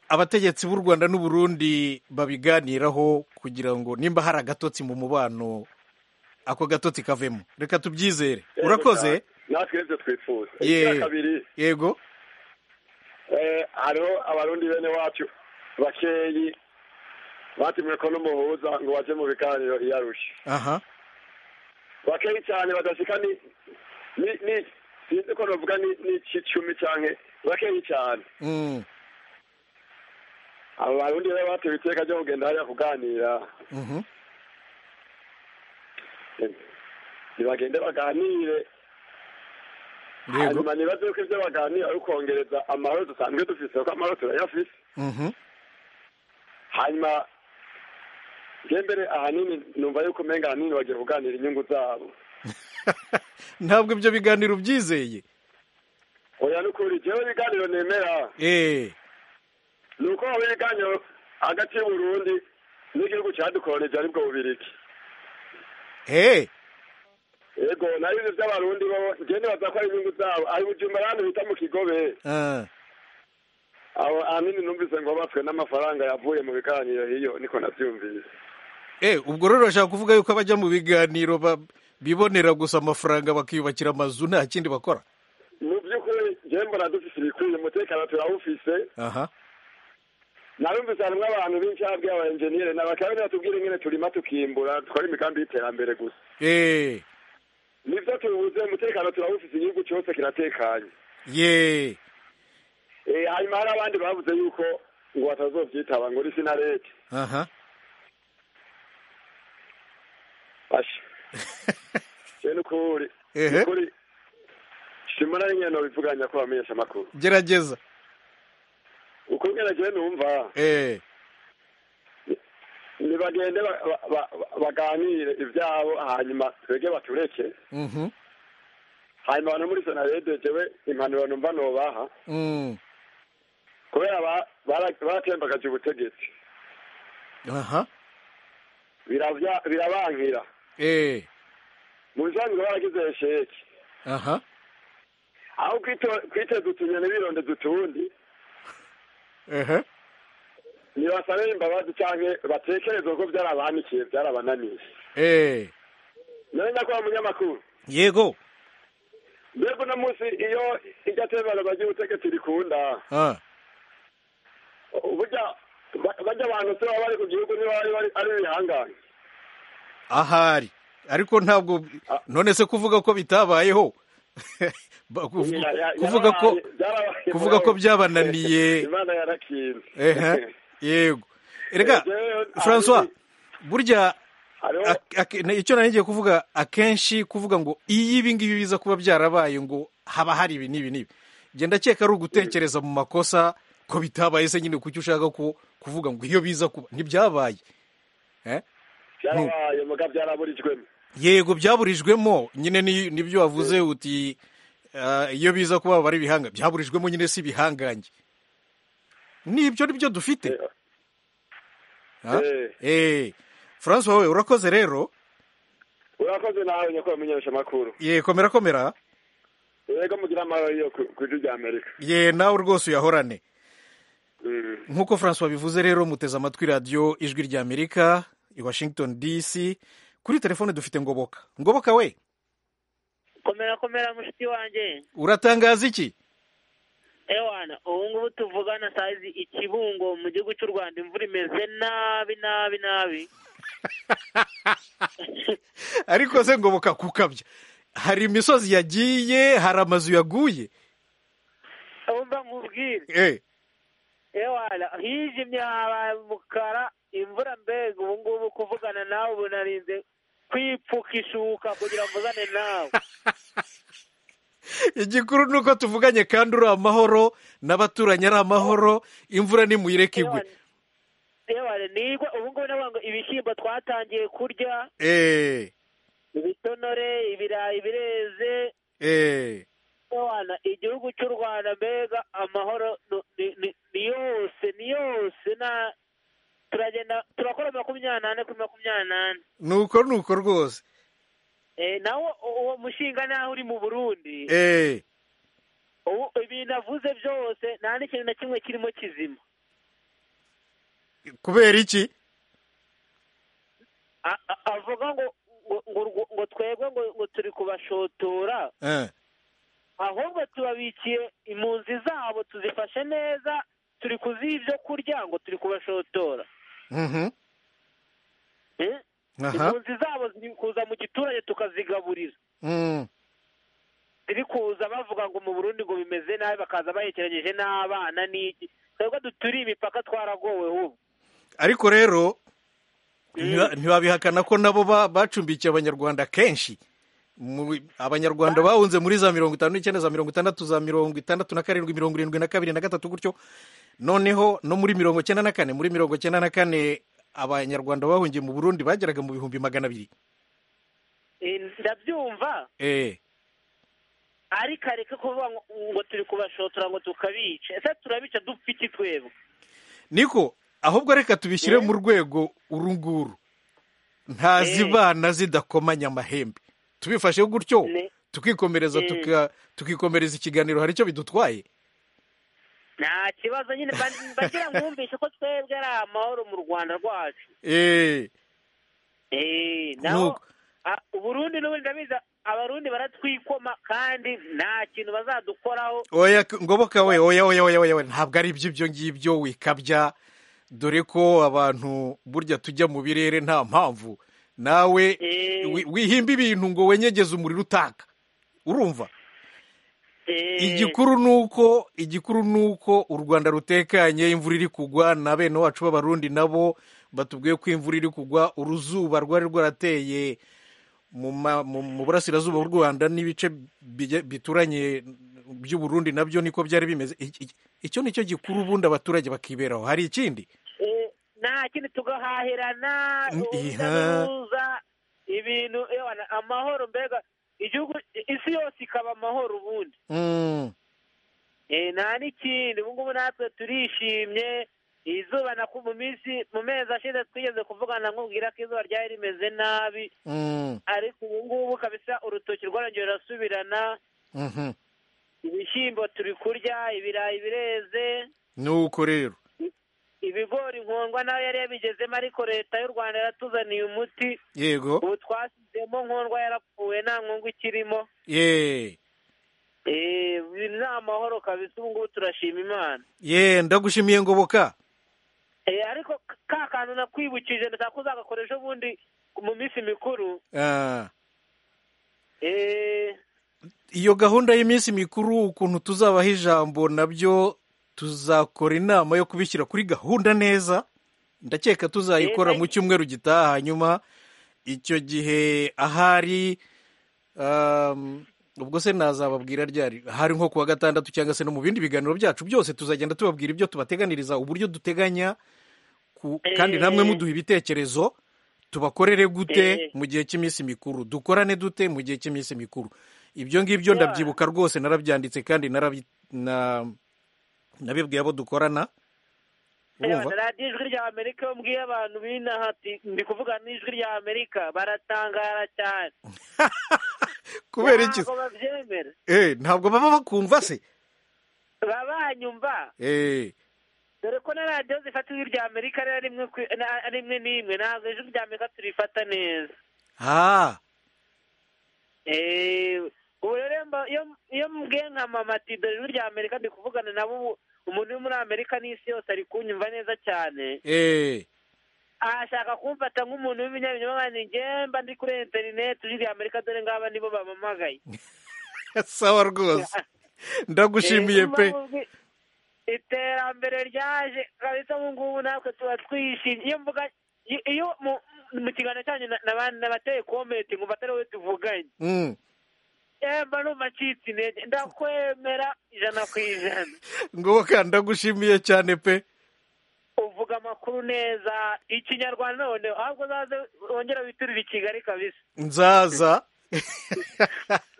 S1: abategetsi b'u rwanda n'uburundi babiganiraho kugira ngo nimba hari agatotsi mu mubano ako gatotsi kavemo reka tubyizere urakoze
S9: natwe ibyo twifuza
S1: Ye-
S9: icya kabiri
S1: yego
S9: eh, hariho abarundi bene wacu bakeyi batumwe ko n'umuhuza ngo baje mu biganiro iyo arusha
S1: aha
S9: bakeyi cyane badashika ni ni ni sinzi ko novuga ni ni icumi canke bakeyi cyane
S1: Mm.
S9: abo barundi rero batewe iteka ryo kugenda hariya kuganira
S1: Mhm.
S9: ntibagende baganire
S1: yego
S9: hanyuma nibaze yuko ibyo baganira ari ukongereza amahoro dusanzwe dufise kuko amahoro turayafise
S1: Mhm.
S9: hanyuma nge mbere ahanini numva yuko umenga ahanini bagiye kuganira inyungu zabo
S1: ntabwo ibyo biganiro ubyizeye
S9: oya n'ukuri jewe ibiganiro nemera
S1: eee
S9: ni uko haba ibiganiro hagati y'uburundi n'igihugu cyadukoronije aribwo bubiriki
S1: eee
S9: yego nabizi by'abarundi bo nge nibaza ko ari inyungu zabo ari bujumba ahandi bita mu kigobe abo ahanini numvise ngo bapfwe n'amafaranga yavuye mu biganiro hiyo niko nabyumvise
S1: eee ubwo rero urashaka kuvuga yuko abajya mu biganiro ba- bibonera gusa amafaranga bakiyubakira amazu nta kindi bakora
S9: mu by'ukuri njyewe mbona dufise ibikwiye umutekano turawufise
S1: aha
S9: narumvise harimwo abantu benshi habwiye aba enjeniyeri nabakabiri batubwira ingene turima tukimbura dukora imigambi y'iterambere gusa
S1: eee
S9: nivyo tubuze umutekano turawufise igihugu cyose kiratekanye
S1: yeee
S9: Eh, hanyuma hari abandi bavuze yuko ngo batazovyitaba ngo risi na leta
S1: aha
S9: basha je n'ukuri
S1: Ehe.
S9: n'ukuri shimura ingene nobivuganya ko bamenyesha amakuru
S1: gerageza
S9: uko ngene jewe numva
S1: eee
S9: nibagende ba- ba- ba- ba- baganire ivyabo hanyuma twege batureke
S1: Mhm.
S9: hanyuma abantu muri sonarede jewe impanuro numva nobaha
S1: Mm.
S9: kubera ba- bara- baratembagaje ubutegetsi
S1: aha
S9: biravya- birabankira
S1: eee
S9: mu bisanzwe baragize sheki
S1: aha
S9: aho kwito- kwiteza utunyoni birondeza utundi
S1: ehe
S9: nibasabire imbabazi canke batekereze ko vyarabanikiye vyarabananiye
S1: eee
S9: nenda kuba munyamakuru
S1: yego
S9: mbega uno munsi iyo iryo tembagazwa ry'ubutegetsi rikunda
S1: aha
S9: uburya ba- barya abantu se baba bari ku gihugu niba bari bari- ari ibihangange
S1: ahari ariko ntabwo
S9: Ah.
S1: none se kuvuga ko bitabayeho Ba- kuvu-
S9: Ya- ya-
S1: kuvuga ko
S9: yarabaye- byarabaye
S1: kuvuga ko
S9: mugabo.
S1: byabananiye
S9: imana yarakinze
S1: ehe yego erega
S9: Jewe,
S1: francois
S9: ahanini
S1: burya
S9: hariho
S1: ak- ak- ne- icyo nari ngiye kuvuga akenshi kuvuga ngo iyo ibi ngibi biza kuba byarabaye ngo haba hari ibi n'ibi n'ibi njye ndakeka ari ugutekereza mu makosa ko bitabaye se nyine kuki ushaka ko kuvuga ngo iyo biza kuba ntibyabaye eh?
S9: byarabaye mugabo byaraburijwemo
S1: yego byaburijwemo nyine ni- nibyo wavuze uti ah, iyo biza kuba baba ari ibihanga byaburijwemo nyine si ibihangange nibyo nibyo dufite Ah?
S9: Eh.
S1: Eh. francois wowe urakoze rero
S9: urakoze nawe nyakubahwa mumenyesha amakuru
S1: ye komera komera
S9: yego mugira amahoro yo ku ku ijwi ry'amerika
S1: ye nawe rwose uyahorane
S9: Mm.
S1: nk'uko francois bivuze rero muteze amatwi radiyo ijwi ry'amerika i washington dc kuri telefone dufite ngoboka ngoboka we
S10: komera komera mushiki wanjye
S1: uratangaza iki
S10: ewana ubu ngubu tuvugana sayizi i kibungo mu gihugu cy'u rwanda imvura imeze nabi nabi nabi
S1: ariko se ngoboka kukabya hari imisozi yagiye hari amazu yaguye
S10: wumva nkubwire
S1: eh
S10: ewana hijimye habaye umukara imvura mbega ubu ngubu kuvugana nawe ubu narinze kwipfuka ishuka kugira ngo mvugane nawe
S1: igikuru ni uko tuvuganye kandi uri amahoro n'abaturanyi ari amahoro imvura nimuyireke igwe
S10: ewana nigwa ubu ngubu navuga ngo ibishyimbo twatangiye kurya
S1: eh
S10: ibitonore ibirayi bireze
S1: eh
S10: Bwana, igihugu cy'u rwanda mbega amahoro nu- ni- ni ni yose ni yose na turagenda turakora makumyabiri n'ane kuri makumyabiri n'ane
S1: nuko nuko rwose
S10: Eh, nawo u- uwo mushinga naho uri mu burundi
S1: eh
S10: Ubu ibintu avuze byose nta n'ikintu na kimwe kirimo kizima
S1: kubera iki
S10: A- a- avuga ngo ngo- ngo urwo- ngo twebwe ngo ngo turi kubashotora
S1: eh
S10: ahubwo tubabikiye impunzi zabo tuzifashe neza turi kuziha ibyo kurya ngo turi kubashotora
S1: mhm
S10: Eh?
S1: aha
S10: impunzi zabo ziri kuza mu giturage tukazigaburira
S1: mm
S10: ziri kuza bavuga ngo mu burundi ngo bimeze nabi bakaza bahekeranyeje n'abana n'iki twebwe duturiye imipaka twaragowe ubu
S1: ariko rero ntiwa- ntiwabihakana ko nabo ba- bacumbikiye abanyarwanda kenshi Mu- abanyarwanda bahunze muri za mirongo itanu n'icyenda za mirongo itandatu za mirongo itandatu na karindwi mirongo irindwi na kabiri na gatatu gutyo noneho no muri mirongo cyenda na kane muri mirongo cyenda na kane abanyarwanda bahungiye mu burundi bageraga mu bihumbi magana abiri
S10: Eh, ndabyumva
S1: Eh,
S10: ariko areke kuvuga ngo- ngo turi kubashotora ngo tukabica ese turabica dufite twebwe
S1: niko ahubwo reka tubishyire mu rwego uru nguru ntazibana zidakomanya amahembe tubifashe gutyo
S10: Ne-
S1: tukikomereza
S10: Mm.
S1: tuka- tukikomereza ikiganiro hari icyo bidutwaye
S10: nta kibazo nyine ba- bagira mwumvishe ko twebwe ari amahoro mu rwanda rwacu
S1: Eh,
S10: Eh, naho
S1: Nuko.
S10: a- uburundi n'ubundi ndabizi abarundi baratwikoma kandi nta kintu bazadukoraho
S1: oya k- ngoboka we oya oya oya oya oya, ntabwo ari iby'ibyo ngibyo wikabya dore ko abantu burya tujya mu birere nta mpamvu nawe
S10: Eh.
S1: wi- wihimba ibintu ngo wenyegeze umuriro utaka urumva
S10: Eh,
S1: igikuru ni uko igikuru ni uko u rwanda rutekanye imvura iri kugwa na bene wacu b'abarundi nabo batubwiye ko imvura iri kugwa uruzuba rwari rwarateye mu ma- mu- mu burasirazuba bw'u rwanda n'ibice bijya- bituranye by'u burundi nabyo niko byari bimeze Iki- iki- icyo ni cyo gikuru ubundi abaturage bakiberaho hari ikindi
S10: eh, nta kindi tugahahirana
S1: Mm,
S10: urujya
S1: iha.
S10: n'uruza ibintu ewana, amahoro mbega igihugu isi yose ikaba amahoro ubundi
S1: Mm,
S10: Eh, nta n'ikindi ubu ngubu natwe turishimye izuba na ku- mu minsi mu mezi ashize twigeze kuvugana nkubwira ko izuba ryari rimeze nabi
S1: mm,
S10: ariko ubu ngubu kabisa urutoki rwarongeye rurasubirana
S1: mhm.
S10: ibishyimbo turi kurya ibirayi bireze
S1: ni uko rero
S10: ibigori nkongwa nayo yari yabigezemo ariko leta y'u rwanda yaratuzaniye umuti
S1: yego
S10: ubu twasizemo nkongwa yarapfuye nta nkongwa ikirimo
S1: yeee
S10: Eh, ibi ni amahoro kabisa ubu ngubu turashima imana
S1: yeee ndagushimiye ngoboka
S10: Eh, ariko ka kantu nakwibukije ndashaka ko uzagakoresha ubundi mu minsi mikuru
S1: Ah.
S10: Eh,
S1: iyo gahunda y'iminsi mikuru ukuntu tuzabaha ijambo nabyo tuzakora inama yo kubishyira kuri gahunda neza ndakeka tuzayikora mu cyumweru gitaha hanyuma icyo gihe ahari um, ubwo se nazababwira ryari hari nko kuwa gatandatu cyangwa se no mu bindi biganiro byacu byose tuzagenda tubabwira ibyo tubateganiriza uburyo duteganya ku, kandi namwe muduha ibitekerezo tubakorere gute
S10: Eh.
S1: mu gihe cy'iminsi mikuru dukorane dute mu gihe cy'iminsi mikuru ibyo ngibyo ndabyibuka rwose narabyanditse kandi narabi- na- nabibwiye abo dukorana urumva
S10: Eba, radiyo ijwi rya amerika iyo mbwiye abantu b'inaha ati ndi kuvuga n'ijwi rya amerika baratangara cyane
S1: kubera iki
S10: ntabwo babyemera
S1: Eh, ntabwo baba bakumva se
S10: babanyumva
S1: Eh,
S10: dore ko na radiyo zifata ijwi rya amerika ari rimwe ku- na- ari rimwe n'imwe ntabwo ijwi rya amerika turifata neza
S1: ah
S10: Eh, ubu rero iyo mba- iyo- iyo mbwiye nka mama ati dore ijwi rya amerika ndi kuvugana nabo ubu umuntu uri muri amerika n'isi yose ari kunyumva neza cyane
S1: eh,
S10: ashaka kumfata nk'umuntu w'ibinyabinyoma kandi njye mba ndi kuri interineti ujya i amerika dore ngaba nibo bampamagaye
S1: sawa rwose ndagushimiye
S10: Eh,
S1: pe
S10: niba muzi- iterambere ryaje kabisa ubu ngubu natwe tuba twishimye iyo mvuga iyo- iyo mu- mu kiganiro cyanyu na- naba- nabateye komenti ngo batari wowe tuvuganye
S1: Mm.
S10: Eh, mba numva ncitse intege ndakwemera ijana ku ijana
S1: ngoboka ndagushimiye cyane pe
S10: uvuga amakuru neza ikinyarwanda none ahubwo uzaze wongera witurire i kigali kabisa
S1: nzaza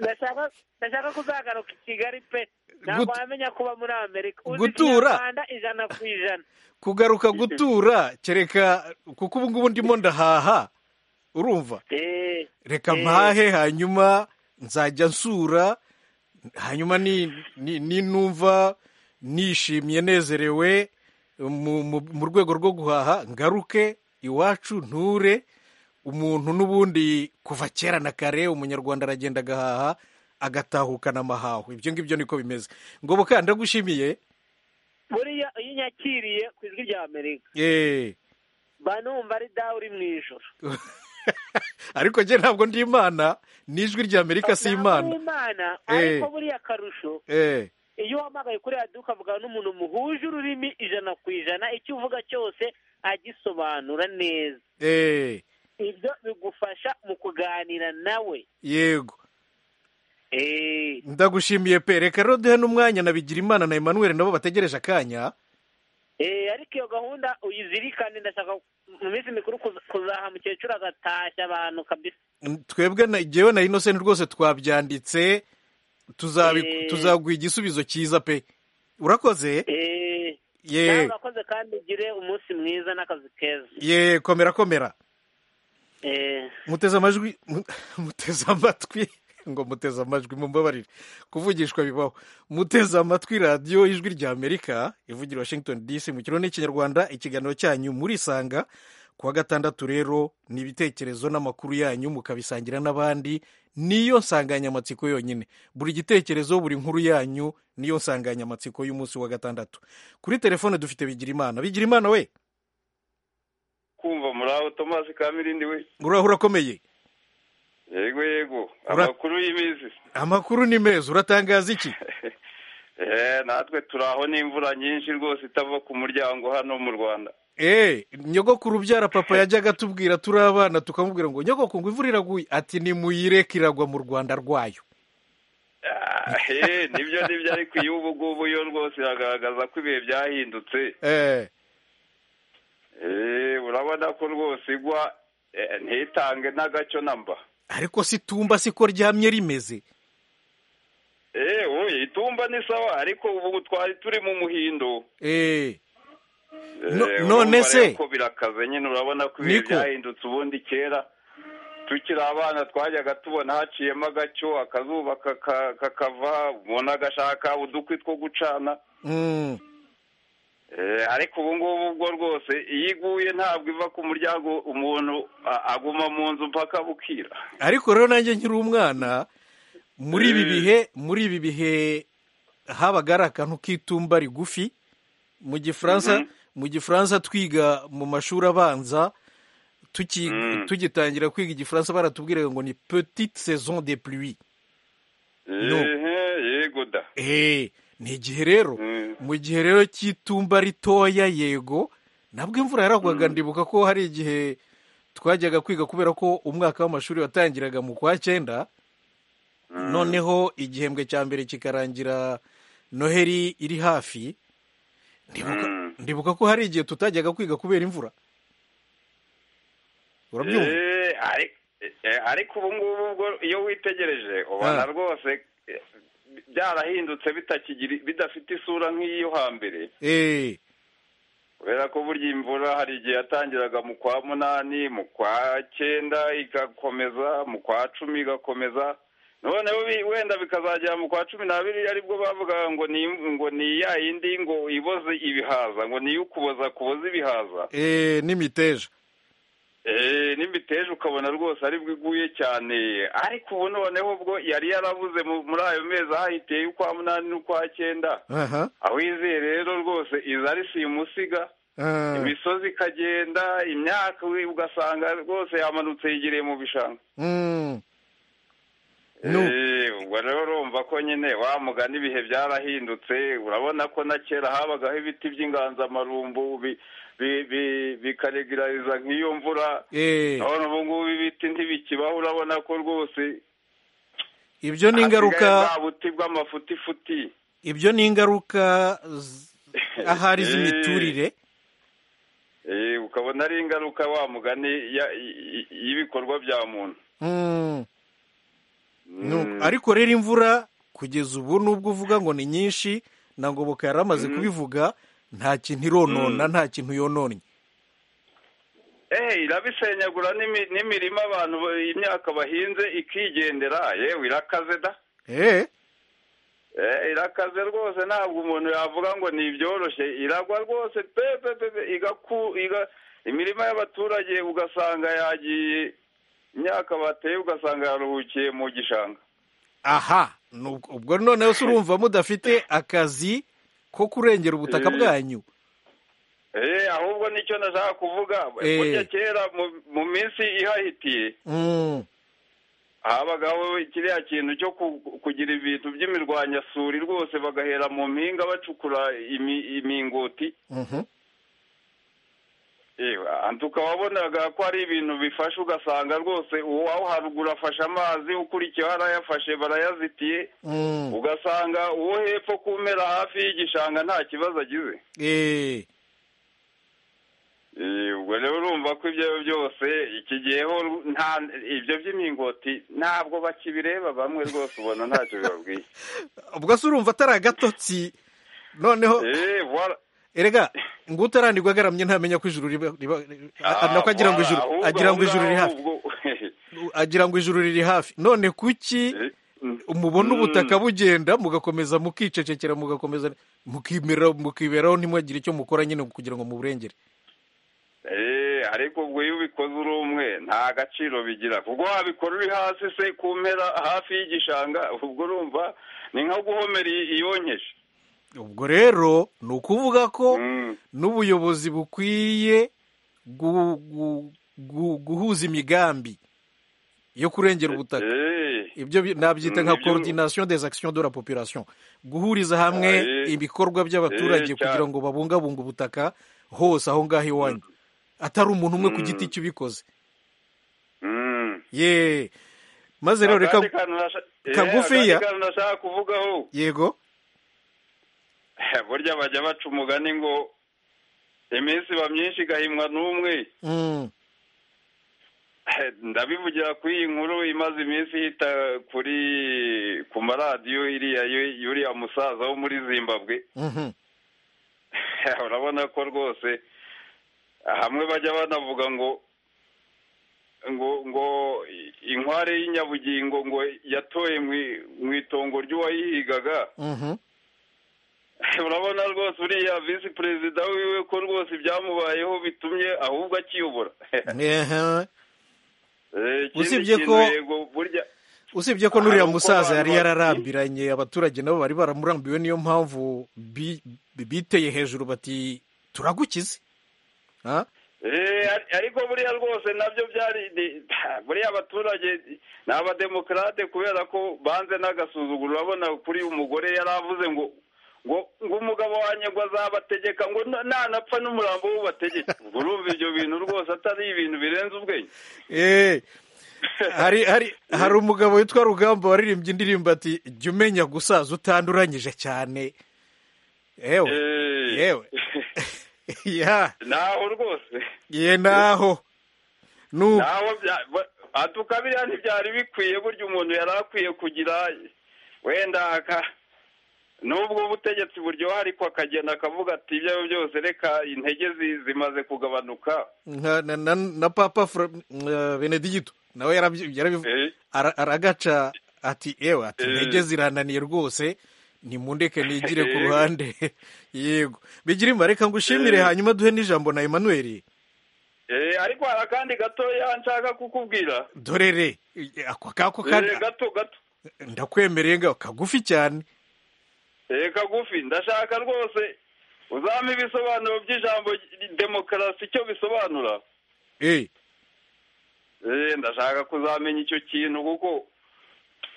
S10: ndashaka ndashaka kuzagaruka i kigali pe ntabwo
S1: Gut-
S10: wamenya kuba muri amerika uzi
S1: Gutura.
S10: ikinyarwanda ijana ku ijana
S1: kugaruka gutura kereka kuko ubu ngubu ndimo ndahaha urumva
S10: Eh,
S1: reka
S10: eh,
S1: mpahe hanyuma nzajya nsura hanyuma ni- ni- ninumva nishimye nezerewe mu- mu- mu rwego rwo guhaha ngaruke iwacu nture umuntu n'ubundi kuva kera na kare umunyarwanda aragenda agahaha agatahukana amahaho ibyo ngibyo niko bimeze ngoboka ndagushimiye
S10: buriya iyo unyakiriye ku ijwi rya amerika
S1: Eh.
S10: mba numva ari dawe uri mu ijoro
S1: ariko njye ntabwo ndi imana n'ijwi ry'amerika si
S10: Ntabwo
S1: imana
S10: uri imana
S1: Eh.
S10: ariko buriya akarusho
S1: Eh,
S10: iyo uhamagaye kuri radiyo ukavugana n'umuntu muhuje ururimi ijana ku ijana icyo uvuga cyose agisobanura neza
S1: Eh,
S10: ibyo bigufasha mu kuganira nawe
S1: yego
S10: Eh,
S1: ndagushimiye pe reka rero duhe n'umwanya na bigirimana na emmanuel nabo bategereje akanya
S10: eh, ariko iyo gahunda uyizirikane ndashaka mu minsi mikuru kuza- kuzaha mukecuru agatashya abantu kabisa
S1: twebwe na jyewe na innocent rwose twabyanditse tuzabi-
S10: Eh.
S1: tuzaguha igisubizo cyiza pe urakoze
S10: Eh,
S1: Yego.
S10: nawe urakoze kandi ugire umunsi mwiza n'akazi keza
S1: ye komera komera
S10: Eh,
S1: muteze amajwi mu- muteze amatwi ngo muteze amajwi mumbabarire kuvugishwa bibaho muteze amatwi radiyo ijwi rya amerika ivugira washington dc mu kirundi n'ikinyarwanda ikiganiro cyanyu murisanga ku wa gatandatu rero ni ibitekerezo n'amakuru yanyu mukabisangira n'abandi niyo nsanganyamatsiko yonyine buri gitekerezo buri nkuru yanyu niyo nsanganyamatsiko y'umunsi wa gatandatu kuri telefone dufite bigirimana bigirimana we
S11: kumva muri aho tomasi kamirindi we
S1: uraho urakomeye
S11: yego yego
S1: Ura-
S11: amakuru y'iminsi
S1: amakuru ni meza uratangaza iki
S11: Eh, natwe turi aho n'imvura nyinshi rwose itava ku muryango hano mu rwanda
S1: Eh, nyogokuru ubyara papa yajyaga atubwira turi abana tukamubwira ngo nyogokuru ngo imvura iraguye ati nimuyireke iragwa mu rwanda rwayo
S11: Ah, eh, nibyo nibyo ariko iyi ubu ngubu yo rwose iragaragaza ko ibihe byahindutse
S1: eh,
S11: Eh, urabona ko rwose igwa eh, ntitange n'agaco na mba
S1: ariko situmba siko ryamye rimeze
S11: Eh, oye itumba ni sawa ariko ubu twari turi mu muhindo
S1: eh,
S11: Eh,
S1: No-
S11: urumva
S1: none se-
S11: rero ko birakaze nyine urabona ko ibihe
S1: Niko.
S11: byahindutse ubundi kera tukiri abana twajyaga tubona haciyemo agaco akazuba kaka- kakava umuntu agashaka udukwi two gucana
S1: mm,
S11: Eh, ariko ubu ngubu ubwo rwose iyo iguye ntabwo iva ku muryango umuntu a- aguma mu nzu mpaka bukira
S1: ariko rero nanjye nkiri umwana muri ibi
S11: Eh.
S1: bihe muri ibi bihe habaga ari akantu k'itumba rigufi mu gifaransa
S11: Mhm.
S1: mu gifaransa twiga mu mashuri abanza tuki-
S11: Mm.
S1: tugitangira kwiga igifaransa baratubwiraga ngo ni petite saison de pluie No.
S11: Ehe, yego da
S1: Eh, ni igihe rero mu gihe rero cy'itumba ritoya yego nabwo imvura yaragwaga ndibuka ko hari igihe twajyaga kwiga kubera ko umwaka w'amashuri watangiraga mu kwa cyenda noneho igihembwe cya mbere kikarangira noheri iri hafi ndibuka, ndibuka ko hari igihe tutajyaga kwiga kubera imvura urabyumva
S11: Eh, ari- eh, ariko ubu ngubu ubwo iyo witegereje ubona
S1: Ah.
S11: rwose eh, byarahindutse bitakigiri bidafite isura nk'iyo hambere
S1: eh,
S11: kubera ko burya imvura hari igihe yatangiraga mu kwa munani mu kwa cyenda igakomeza mu kwa cumi igakomeza noneho bi- wenda bikazagera mu kwa cumi n'abiri aribwo bavugaga ngo ni ngo ni ya yindi ngo iboze ibihaza ngo ni iyo ukuboza kuboza ibihaza
S1: eh, n'imiteja
S11: Eh, n'imiteja ukabona rwose aribwo iguye cyane ariko ubu noneho ubwo yari yarabuze mu- muri ayo mezi ahahiteye ukwa munani n'ukwa cyenda
S1: aha
S11: aho izeye rero rwose iza ari simusiga
S1: ah,
S11: imisozi ikagenda imyaka we- ugasanga rwose yamanutse yigereye mu bishanga
S1: mm, No.
S11: Eh, ubwo rero urumva ko nyine wa mugani ibihe byarahindutse urabona ko na kera habagaho ibiti by'inganzamarumbu bi- bi- bi- bikaregulariza nk'iyo mvura
S1: eh,
S11: none ubu ngubu ibiti ntibikibaho urabona ko rwose
S1: ibyo ni
S11: hasigaye
S1: ingaruka
S11: bwa buti bw'amafutifuti
S1: ibyo ni ingaruka z- ahari z'imiturire
S11: Eh, ukabona ari ingaruka wa mugani ya- i- i- y'ibikorwa bya muntu
S1: Mm. No, ariko rero imvura kugeza ubu nubwo uvuga ngo ni nyinshi na ngoboka yari amaze kubivuga nta kintu ironona nta kintu yononnye
S11: eh irabisenyagura n'imi- n'imirima abantu ba- imyaka bahinze ikigendera yewe irakaze da
S1: Eh,
S11: Eh, irakaze rwose ntabwo umuntu yavuga ngo ni ibyoroshye iragwa rwose pe pe pe pe, igaku iga- imirima y'abaturage ugasanga yagiye imyaka bateye ugasanga yaruhukiye mu gishanga
S1: aha nu- ubwo noneho se urumva mudafite akazi ko kurengera ubutaka
S11: Eh.
S1: bwanyu
S11: Eh, ahubwo nicyo nashaka kuvuga
S1: Eh.
S11: burya kera mu- mu minsi ihahitiye
S1: Mm,
S11: habagaho kiriya kintu cyo ku- kugira ibintu by'imirwanyasuri rwose bagahera mu mpinga bacukura imi- imingoti
S1: Mhm.
S11: antuka wabonaga ko ari ibintu bifasha ugasanga rwose uwawo haruguru afashe amazi ukurikiyeho arayafashe barayazitiye
S1: Mm.
S11: ugasanga uwo hepfo kumera hafi y'igishanga nta kibazo agize
S1: Eh,
S11: Eh, ubwo rero urumva ko ibyo byose iki giheho nta ibyo by'imingoti ntabwo bakibireba bamwe rwose ubona ntacyo bibabwiye
S1: ubwo se urumva atari agatotsi noneho
S11: Eh, wara-
S1: erega ngo utaranirwa agaramye ntamenya ko ijuru riba riba-
S11: Ah,
S1: nako agira ngo
S11: wara,
S1: ijuru
S11: ahubwo-
S1: agira ngo ijuru
S11: ahubwo-
S1: riri hafi
S11: ahubwo-
S1: agira ngo ijuru riri hafi none kuki mubona ubutaka bugenda mugakomeza mukicecekera mugakomeza mukimera mukiberaho ntimwagire icyo mukora nyine kugira ngo muburengere
S11: Eh, ariko ubwo iyo ubikoze uri umwe nta gaciro bigira ubwo wabikora uri hasi se ku mpera hafi y'igishanga ubwo urumva ni nko guhomera i- iyonkeje
S1: ubwo rero ni ukuvuga ko n'ubuyobozi bukwiye gu- gu- gu- guhuza imigambi yo kurengera ubutaka
S11: Eh,
S1: ibyo bi- nabyita nka
S11: Mm, ibyo-
S1: coordination des actions de la population guhuriza hamwe
S11: Eh,
S1: ibikorwa by'abaturage
S11: eh, cyane.
S1: kugira ngo babungabunge ubutaka hose aho ngaho iwanyu atari umuntu umwe ku giti cye ubikoze
S11: mm.
S1: ye maze rero reka
S11: Akandi kantu nasha- eh,
S1: kagufiya.
S11: akandi kantu nashaka kuvugaho
S1: yego
S11: burya bajya baca umugani ngo iminsi iba myinshi igahimwa n'umwe
S1: Mm,
S11: ndabivugira kuri iyi nkuru imaze iminsi ihita kuri ku maradiyo iriya y- y'uriya musaza wo muri zimbabwe
S1: mhm.
S11: urabona ko rwose hamwe bajya banavuga ngo ngo ngo inkware y'inyabugingo ngo yatoye mu i- mu itongo ry'uwayihigaga
S1: Mhm.
S11: urabona rwose uriya visi perezida wiwe ko rwose ibyamubayeho bitumye ahubwo akiyobora
S1: Ehe.
S11: Eh, ikindi
S1: Usibye
S11: kintu
S1: ko-
S11: yego burya
S1: usibye ko n'uriya
S11: Hari uko
S1: musaza
S11: abantu
S1: yari
S11: ba-
S1: yararambiranye abaturage nabo bari baramurambiwe niyo mpamvu bi- biteye hejuru bati turagukize Ha?
S11: Eh, ar- ariko buriya rwose nabyo byari ni- buriya abaturage ni abademokarate kubera ko banze n'agasuzuguro urabona kuri uyu mugore yari avuze ngo ngo ngo umugabo wanjye ngo azabategeka ngo na- nanapfa n'umurambo w'ubategeke ubwo urumva ibyo bintu rwose atari ibintu birenze ubwenge
S1: Eh, hari hari hari umugabo witwa rugamba waririmbye indirimbo ati jya umenya gusaza utanduranyije cyane yewe yewe ya
S11: naho rwose
S1: ye naho nu
S11: naho bya- ba- atuka biriya ntibyari bikwiye burya umuntu yari akwiye kugira wenda aka- nubwo ubutegetsi buryoha ariko akagenda akavuga ati ibyo ari byo byose reka intege zi- zimaze kugabanuka
S1: nka- na, na, na papa Fra- uh, benedigito nawe yarabyi- yarabivu- ara- aragaca ati yewe ati
S11: Eh.
S1: intege zirananiye rwose nimundeke nigire ku
S11: Eh.
S1: ruhande yego bigira imba reka ngushimire
S11: Eh.
S1: hanyuma duhe n'ijambo na Emmanuel
S11: Eh, ariko hari akandi gatoya nshaka kukubwira
S1: dorere ako kako kari
S11: Eh, gato gato
S1: ndakwemereye ngaho kagufi cyane
S11: Eh, kagufi ndashaka rwose uzampa ibisobanuro by'ijambo ry- demokarasi icyo bisobanura
S1: Eh,
S11: Eh, ndashaka kuzamenya icyo kintu kuko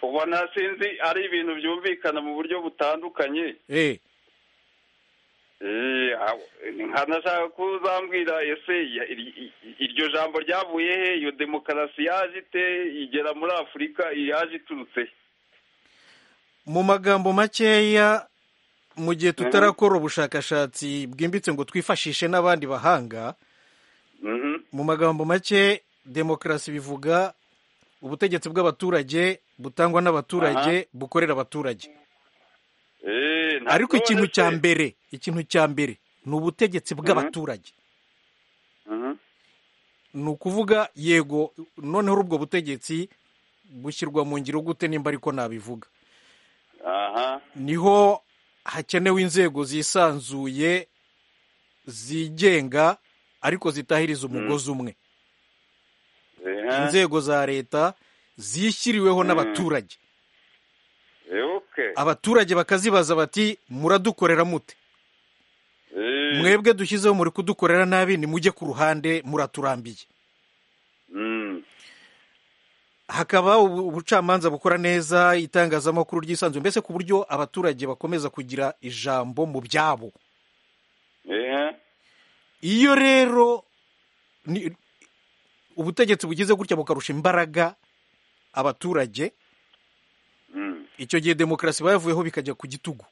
S11: ubona sinzi ari ibintu byumvikana mu buryo butandukanye
S1: eh,
S11: Eh, aho- ni nka nashaka kuzambwira ese ya- ir- i- iryo jambo ryavuye he iyo demokarasi yaje ite igera muri afurika yaje iturutse he?
S1: mu magambo makeya mu gihe tutarakora ubushakashatsi bwimbitse ngo twifashishe n'abandi bahanga
S11: Mhm.
S1: mu magambo make demokarasi bivuga ubutegetsi bw'abaturage butangwa n'abaturage bukorera abaturage
S11: Eh, nta
S1: ariko
S11: kibazo
S1: ikintu
S11: se.
S1: cya mbere ikintu cya mbere ni ubutegetsi bw'abaturage
S11: Mhm.
S1: ni ukuvuga yego noneho ubwo butegetsi bushyirwa mu ngiro gute nimba ariko nabivuga
S11: aha
S1: niho hakenewe inzego zisanzuye zigenga ariko zitahiriza umugozi umwe
S11: Eha.
S1: inzego za leta zishyiriweho
S11: Mm.
S1: n'abaturage
S11: Eh, okay.
S1: abaturage bakazibaza bati muradukorera mute
S11: Eh,
S1: mwebwe dushyizeho muri kudukorera nabi nimujye ku ruhande muraturambiye
S11: mm.
S1: hakaba ubu- ubucamanza bukora neza itangazamakuru ryisanzuye mbese ku buryo abaturage bakomeza kugira ijambo mu byabo
S11: ehe
S1: iyo rero ni- ubutegetsi bugize gutya bukarusha imbaraga abaturage
S11: Mm.
S1: icyo gihe demokarasi iba yavuyeho bikajya ku gitugu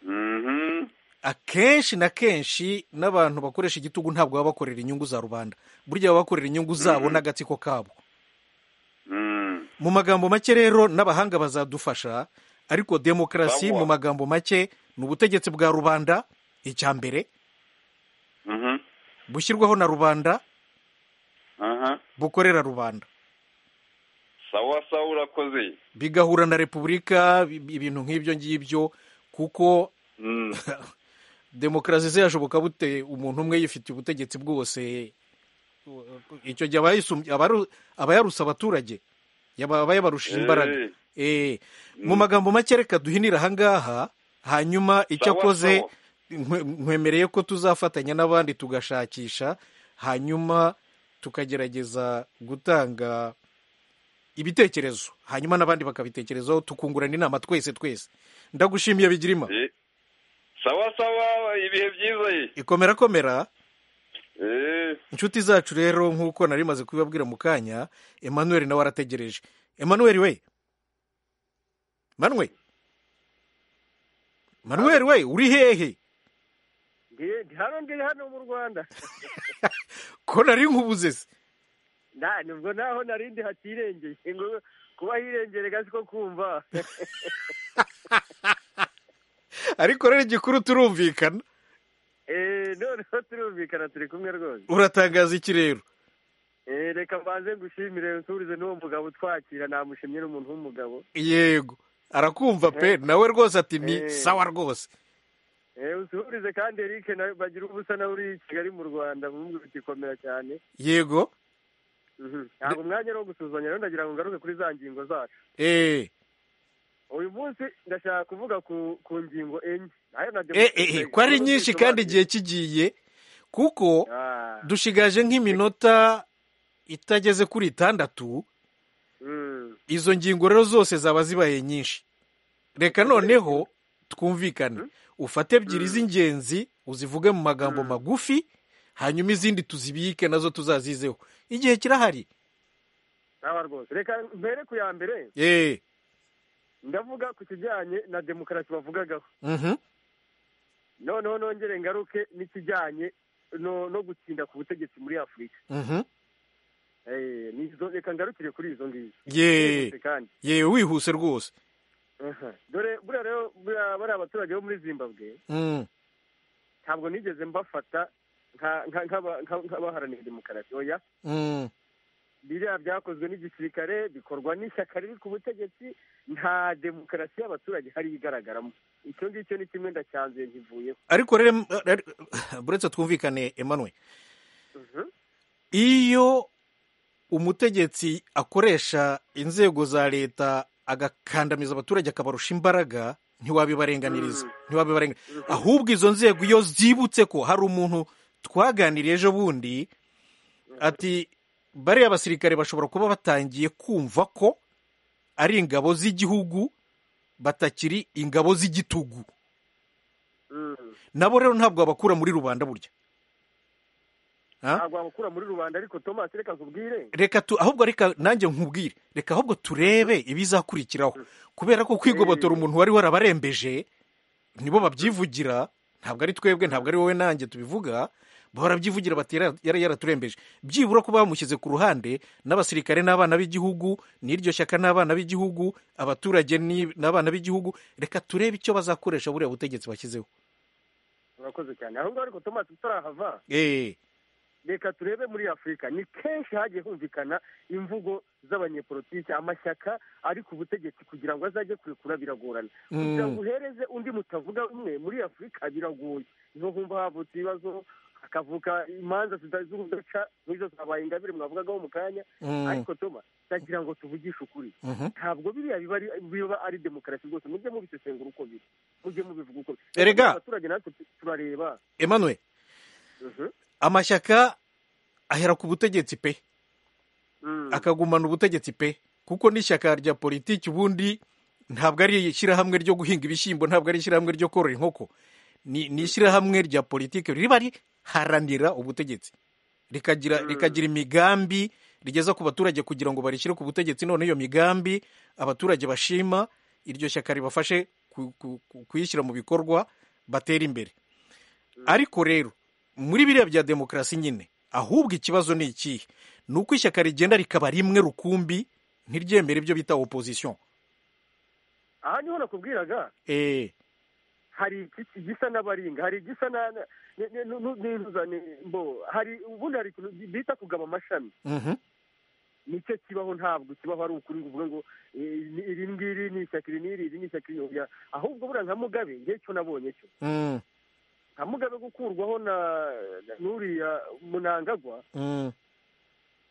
S11: Mhm.
S1: akenshi na kenshi n'abantu bakoresha igitugu ntabwo baba bakorera inyungu za rubanda burya baba bakorera inyungu zabo n'agatsiko kabo
S11: Mm.
S1: mu magambo make rero n'abahanga bazadufasha ariko demokarasi
S11: Banywa.
S1: mu magambo make ni ubutegetsi bwa rubanda icya mbere
S11: Mhm.
S1: bushyirwaho na rubanda
S11: Aha.
S1: bukorera rubanda
S11: sawa sawa urakoze
S1: bigahura na repubulika bi- bi- ibintu nk'ibyo ngibyo kuko demokarasi ze yashoboka bute umuntu umwe yifitiye ubutegetsi bwose icyo gihe abayisumbye- abaru- abayarusa abaturage yaba- aba yabarushije imbaraga Eh,
S11: Eh.
S1: mu magambo make reka duhinire ahangaha hanyuma icyo
S11: Sawa,
S1: akoze
S11: sawa.
S1: nkwe- nkwemereye ko tuzafatanya n'abandi tugashakisha hanyuma tukagerageza gutanga ibitekerezo hanyuma n'abandi bakabitekerezaho tukungurana inama twese twese ndagushimiye bigirima
S11: Eh. sawa sawa ibihe byiza ye
S1: ikomera komera
S11: Eh.
S1: inshuti zacu rero nk'uko nari maze kubibabwira mu kanya emmanuel nawe arategereje emmanuel we manwe manuel we uri hehe
S12: hano ndiri hano mu rwanda
S1: ko nari nkubuze se
S12: nta nibwo naho narindi hatirengeye ngo kuba hirengere gazi ko kumva
S1: ariko rero igikuru turumvikana
S12: Eh, noneho turumvikana turi kumwe rwose
S1: uratangaza iki rero
S12: Eh, reka mbanze ngushimire nsurize n'uwo mugabo utwakira namushimye n'umuntu w'umugabo
S1: yego arakumva pe nawe rwose ati ni
S12: Eh.
S1: sawa rwose
S12: Eh, usuhurize kandi Eric na bagira ubusa nawe uri i kigali mu rwanda bumwe bikomera cyane
S1: yego
S12: Mhm. ntabwo umwanya ari uwo gusuzanya rero ndagira ngo ngaruke kuri za ngingo zacu
S1: eh
S12: uyu munsi ndashaka kuvuga ku ku ngingo enye nayo na
S1: eh, eh, eh, ko ari nyinshi kandi igihe kigiye kuko
S12: Ah.
S1: dushigaje nk'iminota itageze kuri itandatu
S12: Mm.
S1: izo ngingo rero zose zaba zibaye nyinshi reka noneho twumvikane ufate ebyiri z'ingenzi uzivuge mu magambo magufi hanyuma izindi tuzibike nazo tuzazizeho igihe kirahari
S12: aba rwose reka mpere ku ya mbere
S1: eh
S12: ndavuga ku kijyanye na demokarasi bavugagaho
S1: mhm
S12: noneho nongere ngaruke n'ikijyanye no no gutsinda ku butegetsi muri afurika
S1: mhm
S12: Eh, nizo- reka ngarukire kuri izo ngizo
S1: ye
S12: Byihuse kandi
S1: ye wihuse rwose
S12: Aha. dore buriya rero buriya bariya abaturage bo muri zimbabwe
S1: Mm.
S12: ntabwo nigeze mbafata nka- nka- nk'aba- nka- nk'abaharanira demokarasi oya
S1: Mm.
S12: biriya byakozwe n'igisirikare bikorwa n'ishyaka riri ku butegetsi nta demokarasi y'abaturage hari igaragaramo icyo ngicyo ni kimwe ndacyanzuye nkivuyeho
S1: ariko rero em- ari- buretse twumvikane Emmanuel
S12: Mhm.
S1: iyo umutegetsi akoresha inzego za leta agakandamiza abaturage akabarusha imbaraga ntiwabibarenganiriza ntiwabibarenga ahubwo izo nzego iyo zibutse ko hari umuntu twaganiriye ejo bundi ati bariya basirikare bashobora kuba batangiye kumva ko ari ingabo z'igihugu batakiri ingabo z'igitugu
S12: Mm.
S1: nabo rero ntabwo babakura muri rubanda burya Ha?
S12: ntabwo wabukura muri rubanda ariko thomas reka nkubwire
S1: reka tu ahubwo reka nanjye nkubwire reka ahubwo turebe ibizakurikiraho kubera ko kwigobotora umuntu wari warabarembeje nibo babyivugira ntabwo ari twebwe ntabwo ari wowe nanjye tubivuga barabyivugira bati "Yara- yara yaraturembeje byibura kuba bamushyize ku ruhande n'abasirikare n'abana b'igihugu n'iryo shyaka n'abana b'igihugu abaturage ni- n'abana b'igihugu reka turebe icyo bazakoresha buriya butegetsi bashyizeho
S12: urakoze cyane aho ngaho ariko thomas tutarahava
S1: eee
S12: reka turebe muri afurika ni kenshi hagiye humvikana imvugo z'abanyepolitiki amashyaka ari ku butegetsi kugira ngo azajye kurekura biragorana
S13: Mm.
S12: kugira ngo uhereze undi mutavuga rumwe muri afurika biragoye niho humva havutse ibibazo hakavuka imanza zita- z'urudaca nk'izo zabaye ingabire mwavugagaho mu kanya
S13: Mm.
S12: ariko toma ndagira ngo tuvugishe ukuri
S1: Mhm.
S12: ntabwo biriya biba ari, biba ari demokarasi rwose mujye mubisesengura uko biri mujye mubivuga uko biri
S1: Erega.
S12: abaturage natwe turareba
S1: Emmanuel
S12: Mhm.
S1: amashyaka ahera ku butegetsi pe akagumana ubutegetsi pe kuko n'ishyaka rya politiki ubundi ntabwo ari ishyirahamwe ryo guhinga ibishyimbo ntabwo ari ishyirahamwe ryo korora inkoko ni ni ishyirahamwe rya politiki riba riharanira ubutegetsi rikagira rikagira imigambi rigeza ku baturage kugira ngo barishyire ku butegetsi none iyo migambi abaturage bashima iryo shyaka ribafashe ku- ku- ku- kuyishyira mu bikorwa batera imbere ariko rero muri biriya bya demokarasi nyine ahubwo ikibazo ni ikihe ni uko ishyaka rigenda rikaba rimwe rukumbi ntiryemere ibyo bita opozisiyo
S12: aha niho nakubwiraga
S1: eee
S12: hari iki- igisa n'abaringa hari igisa na- na- ni- ni- nu- n'intuzane mbo hari ubundi hari ikintu bita kugaba amashami nicyo kibaho ntabwo kibaho ari ukuri uvuga ngo eh, ni- iri ngiri ni ishyaka iri n'iri iri ni ishyaka iri oya ahubwo buriya nka mugabe ngewe cyo nabonye cyo nka mugabe gukurwaho na na- n'uriya munangagwa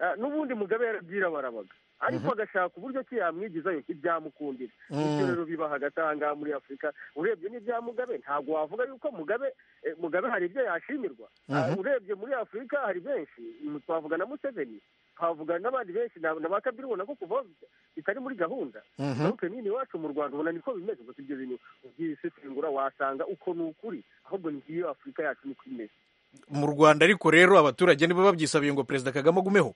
S12: Ah, n'ubundi mugabe yarabwira barabaga ariko agashaka uburyo ki yamwigizayo ibyamukundira
S1: Mm.
S12: bityo rero biba hagati aha ngaha muri afurika urebye n'ibya mugabe ntabwo wavuga yuko mugabe eh, mugabe hari ibyo yashimirwa Ah,
S1: Mhm.
S12: urebye muri afurika hari benshi mm, twavuga na museveni twavuga n'abandi benshi na na ba kabiri ubona ko kuva bitari muri gahunda
S1: Mhm.
S12: ariko nini iwacu mu rwanda ubona niko bimeze gusa ibyo bintu ubyisesengura wasanga uko ni ukuri ahubwo ngiyo afurika yacu niko imeze
S1: mu rwanda ariko rero abaturage nibo babyisabiye ngo perezida kagame agumeho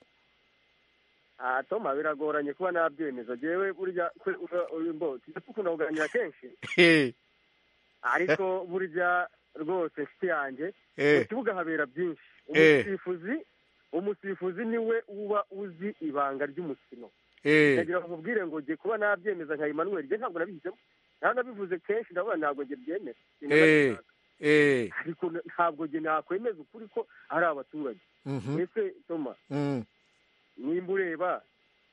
S12: Ah, toma biragoranye kuba nabyemeza jewe burya kwe- ura- uri- mbo tujya dukunda kuganira kenshi
S1: Hehe.
S12: ariko burya rwose nshuti yanjye
S1: Eh.
S12: mu kibuga habera byinshi
S1: Eh.
S12: umusifuzi umusifuzi niwe uba uzi ibanga ry'umukino
S1: Eh.
S12: ndagira ngo nkubwire ngo ngiye kuba nabyemeza nka Emmanuel je ntabwo nabihisemo naho nabivuze kenshi ndabona ntabwo nge byemera
S1: eee eee
S12: ariko ntabwo nge nakwemeza ukuri ko ari abaturage
S1: Mhm.
S12: ese toma
S1: Mm.
S12: nimba ureba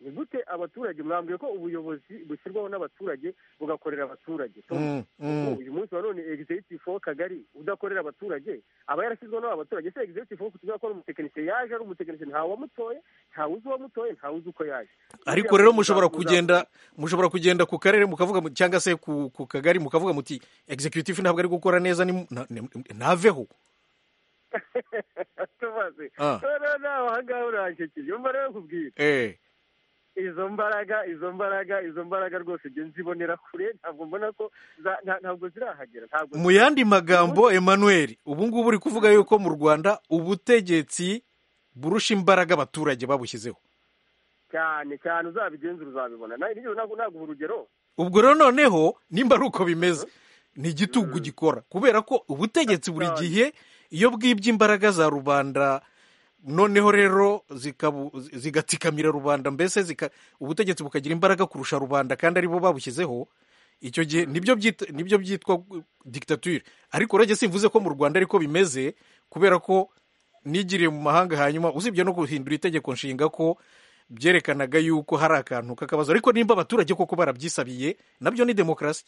S12: ni gute abaturage mwambwiye ko ubuyobozi bushyirwaho n'abaturage bugakorera abaturage
S1: Mm, mm.
S12: Ubu, uyu munsi wa none executive w'akagari udakorera abaturage aba yarashyizweho n'abaturage se executive wo kugira ko ari umutekinisiye yaje ari umutekinisiye ntawe wamutoye ntawe uzi uwamutoye ntawe uzi uko yaje
S1: ariko rero mushobora kugenda mushobora kugenda ku karere mukavuga mu- cyangwa se ku ku kagari mukavuga muti executive ntabwo ari gukora neza ni- na- ni- ntaveho
S12: tubaze
S1: Ah.
S12: rero nawe aha ngaha uranshyikiye umva rero nkubwire
S1: eee
S12: izo mbaraga izo mbaraga izo mbaraga rwose njye nzibonera kure ntabwo mbona ko za- nta- ntabwo zirahagera ntabwo
S1: mu yandi magambo emmanuel ubu ngubu uri kuvuga yuko mu rwanda ubutegetsi burusha imbaraga abaturage babushyizeho
S12: cyane cyane uzabigenza uzabibona nawe nijoro ntabwo naguha urugero
S1: ubwo rero noneho nimba ari uko bimeze ni igitugu gikora kubera ko ubutegetsi buri gihe iyo bwibye imbaraga za rubanda noneho rero zikabu- zigatsikamira rubanda mbese zika- ubutegetsi bukagira imbaraga kurusha rubanda kandi aribo babushyizeho icyo gihe nibyo byit- nibyo byitwa dictature ariko urajye simvuze ko mu rwanda ariko bimeze kubera ko nigiriye mu mahanga hanyuma usibye no guhindura itegeko nshinga ko byerekanaga yuko hari akantu k'akabazo ariko nimba abaturage koko barabyisabiye nabyo ni demokarasi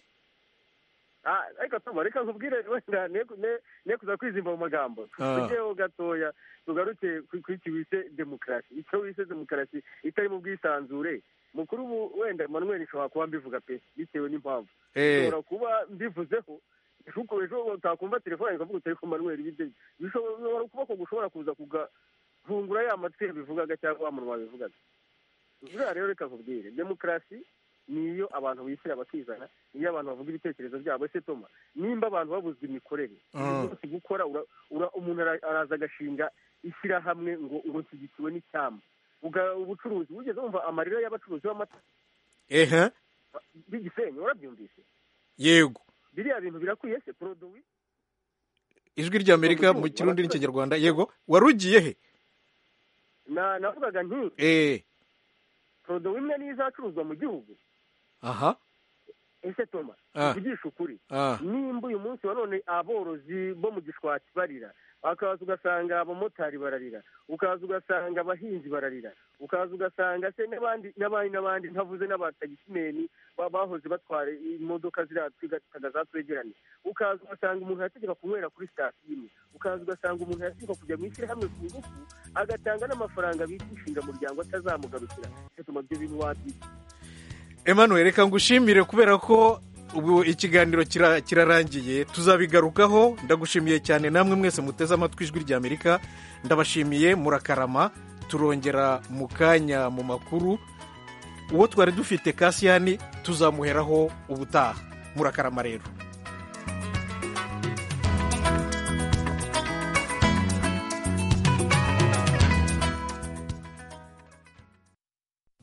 S12: Ah, ariko tuma reka nkubwire wenda ne ne- ne kuza kwizimba mu magambo
S1: Ah.
S12: tugeho gatoya tugaruke ku ku iki wise demokarasi icyo wise demokarasi itari mu bwisanzure mukuru ubu wenda manuel nshobora kuba mbivuga pe bitewe n'impamvu
S1: Eh.
S12: nshobora kuba mbivuzeho kuko ejo utakumva telefone ikavuga utari ko manuel ibyo bishobora kuba ko gushobora kuza kugahungura ya matwi bivugaga cyangwa wa munwa wabivugaga buriya rero reka nkubwire demokarasi ni iyo abantu bishyira bakizana iyo abantu bavuga ibitekerezo byabo ese toma nimba abantu babuzwa imikorere
S1: Mm.
S12: uyu munsi gukora ura- ura- umuntu ara- araza agashinga ishyirahamwe ngo ngo nshyigikiwe n'icyama Uga- ubucuruzi wigeze wumva amarira y'abacuruzi b'amata
S1: ehe
S12: b'igisenyi warabyumvise
S1: yego
S12: biriya bintu birakwiye se poroduwi
S1: ijwi rya amerika mu kirundi n'ikinyarwanda yego wari ugiye he
S12: na navugaga nti
S1: eee
S12: poroduwi imwe niyo izacuruzwa mu gihugu
S1: aha
S12: ese toma
S1: Ah.
S12: tuvugishe ukuri
S1: Ah.
S12: nimba uyu munsi wa none aborozi bo mu gishwati barira ukaza ugasanga abamotari bararira ukaza ugasanga abahinzi bararira ukaza ugasanga se n'abandi n'abandi n'abandi ntavuze n'abatagisimeni ba- bahoze batwara imodoka ziriya twiga za twegerane ukaza ugasanga umuntu yategeka kunywera kuri sitasiyo imwe ukaza ugasanga umuntu yategeka kujya mu ishyirahamwe ku ngufu agatanga n'amafaranga bita inshingamuryango atazamugarukira bituma ibyo bintu wabyita
S1: Emmanuel reka ngushimire kubera ko ubu ikiganiro kira- kirarangiye tuzabigarukaho ndagushimiye cyane namwe mwese muteze amatwi ijwi ry'amerika ndabashimiye murakarama turongera mu kanya mu makuru uwo twari dufite kasiyani tuzamuheraho ubutaha murakarama rero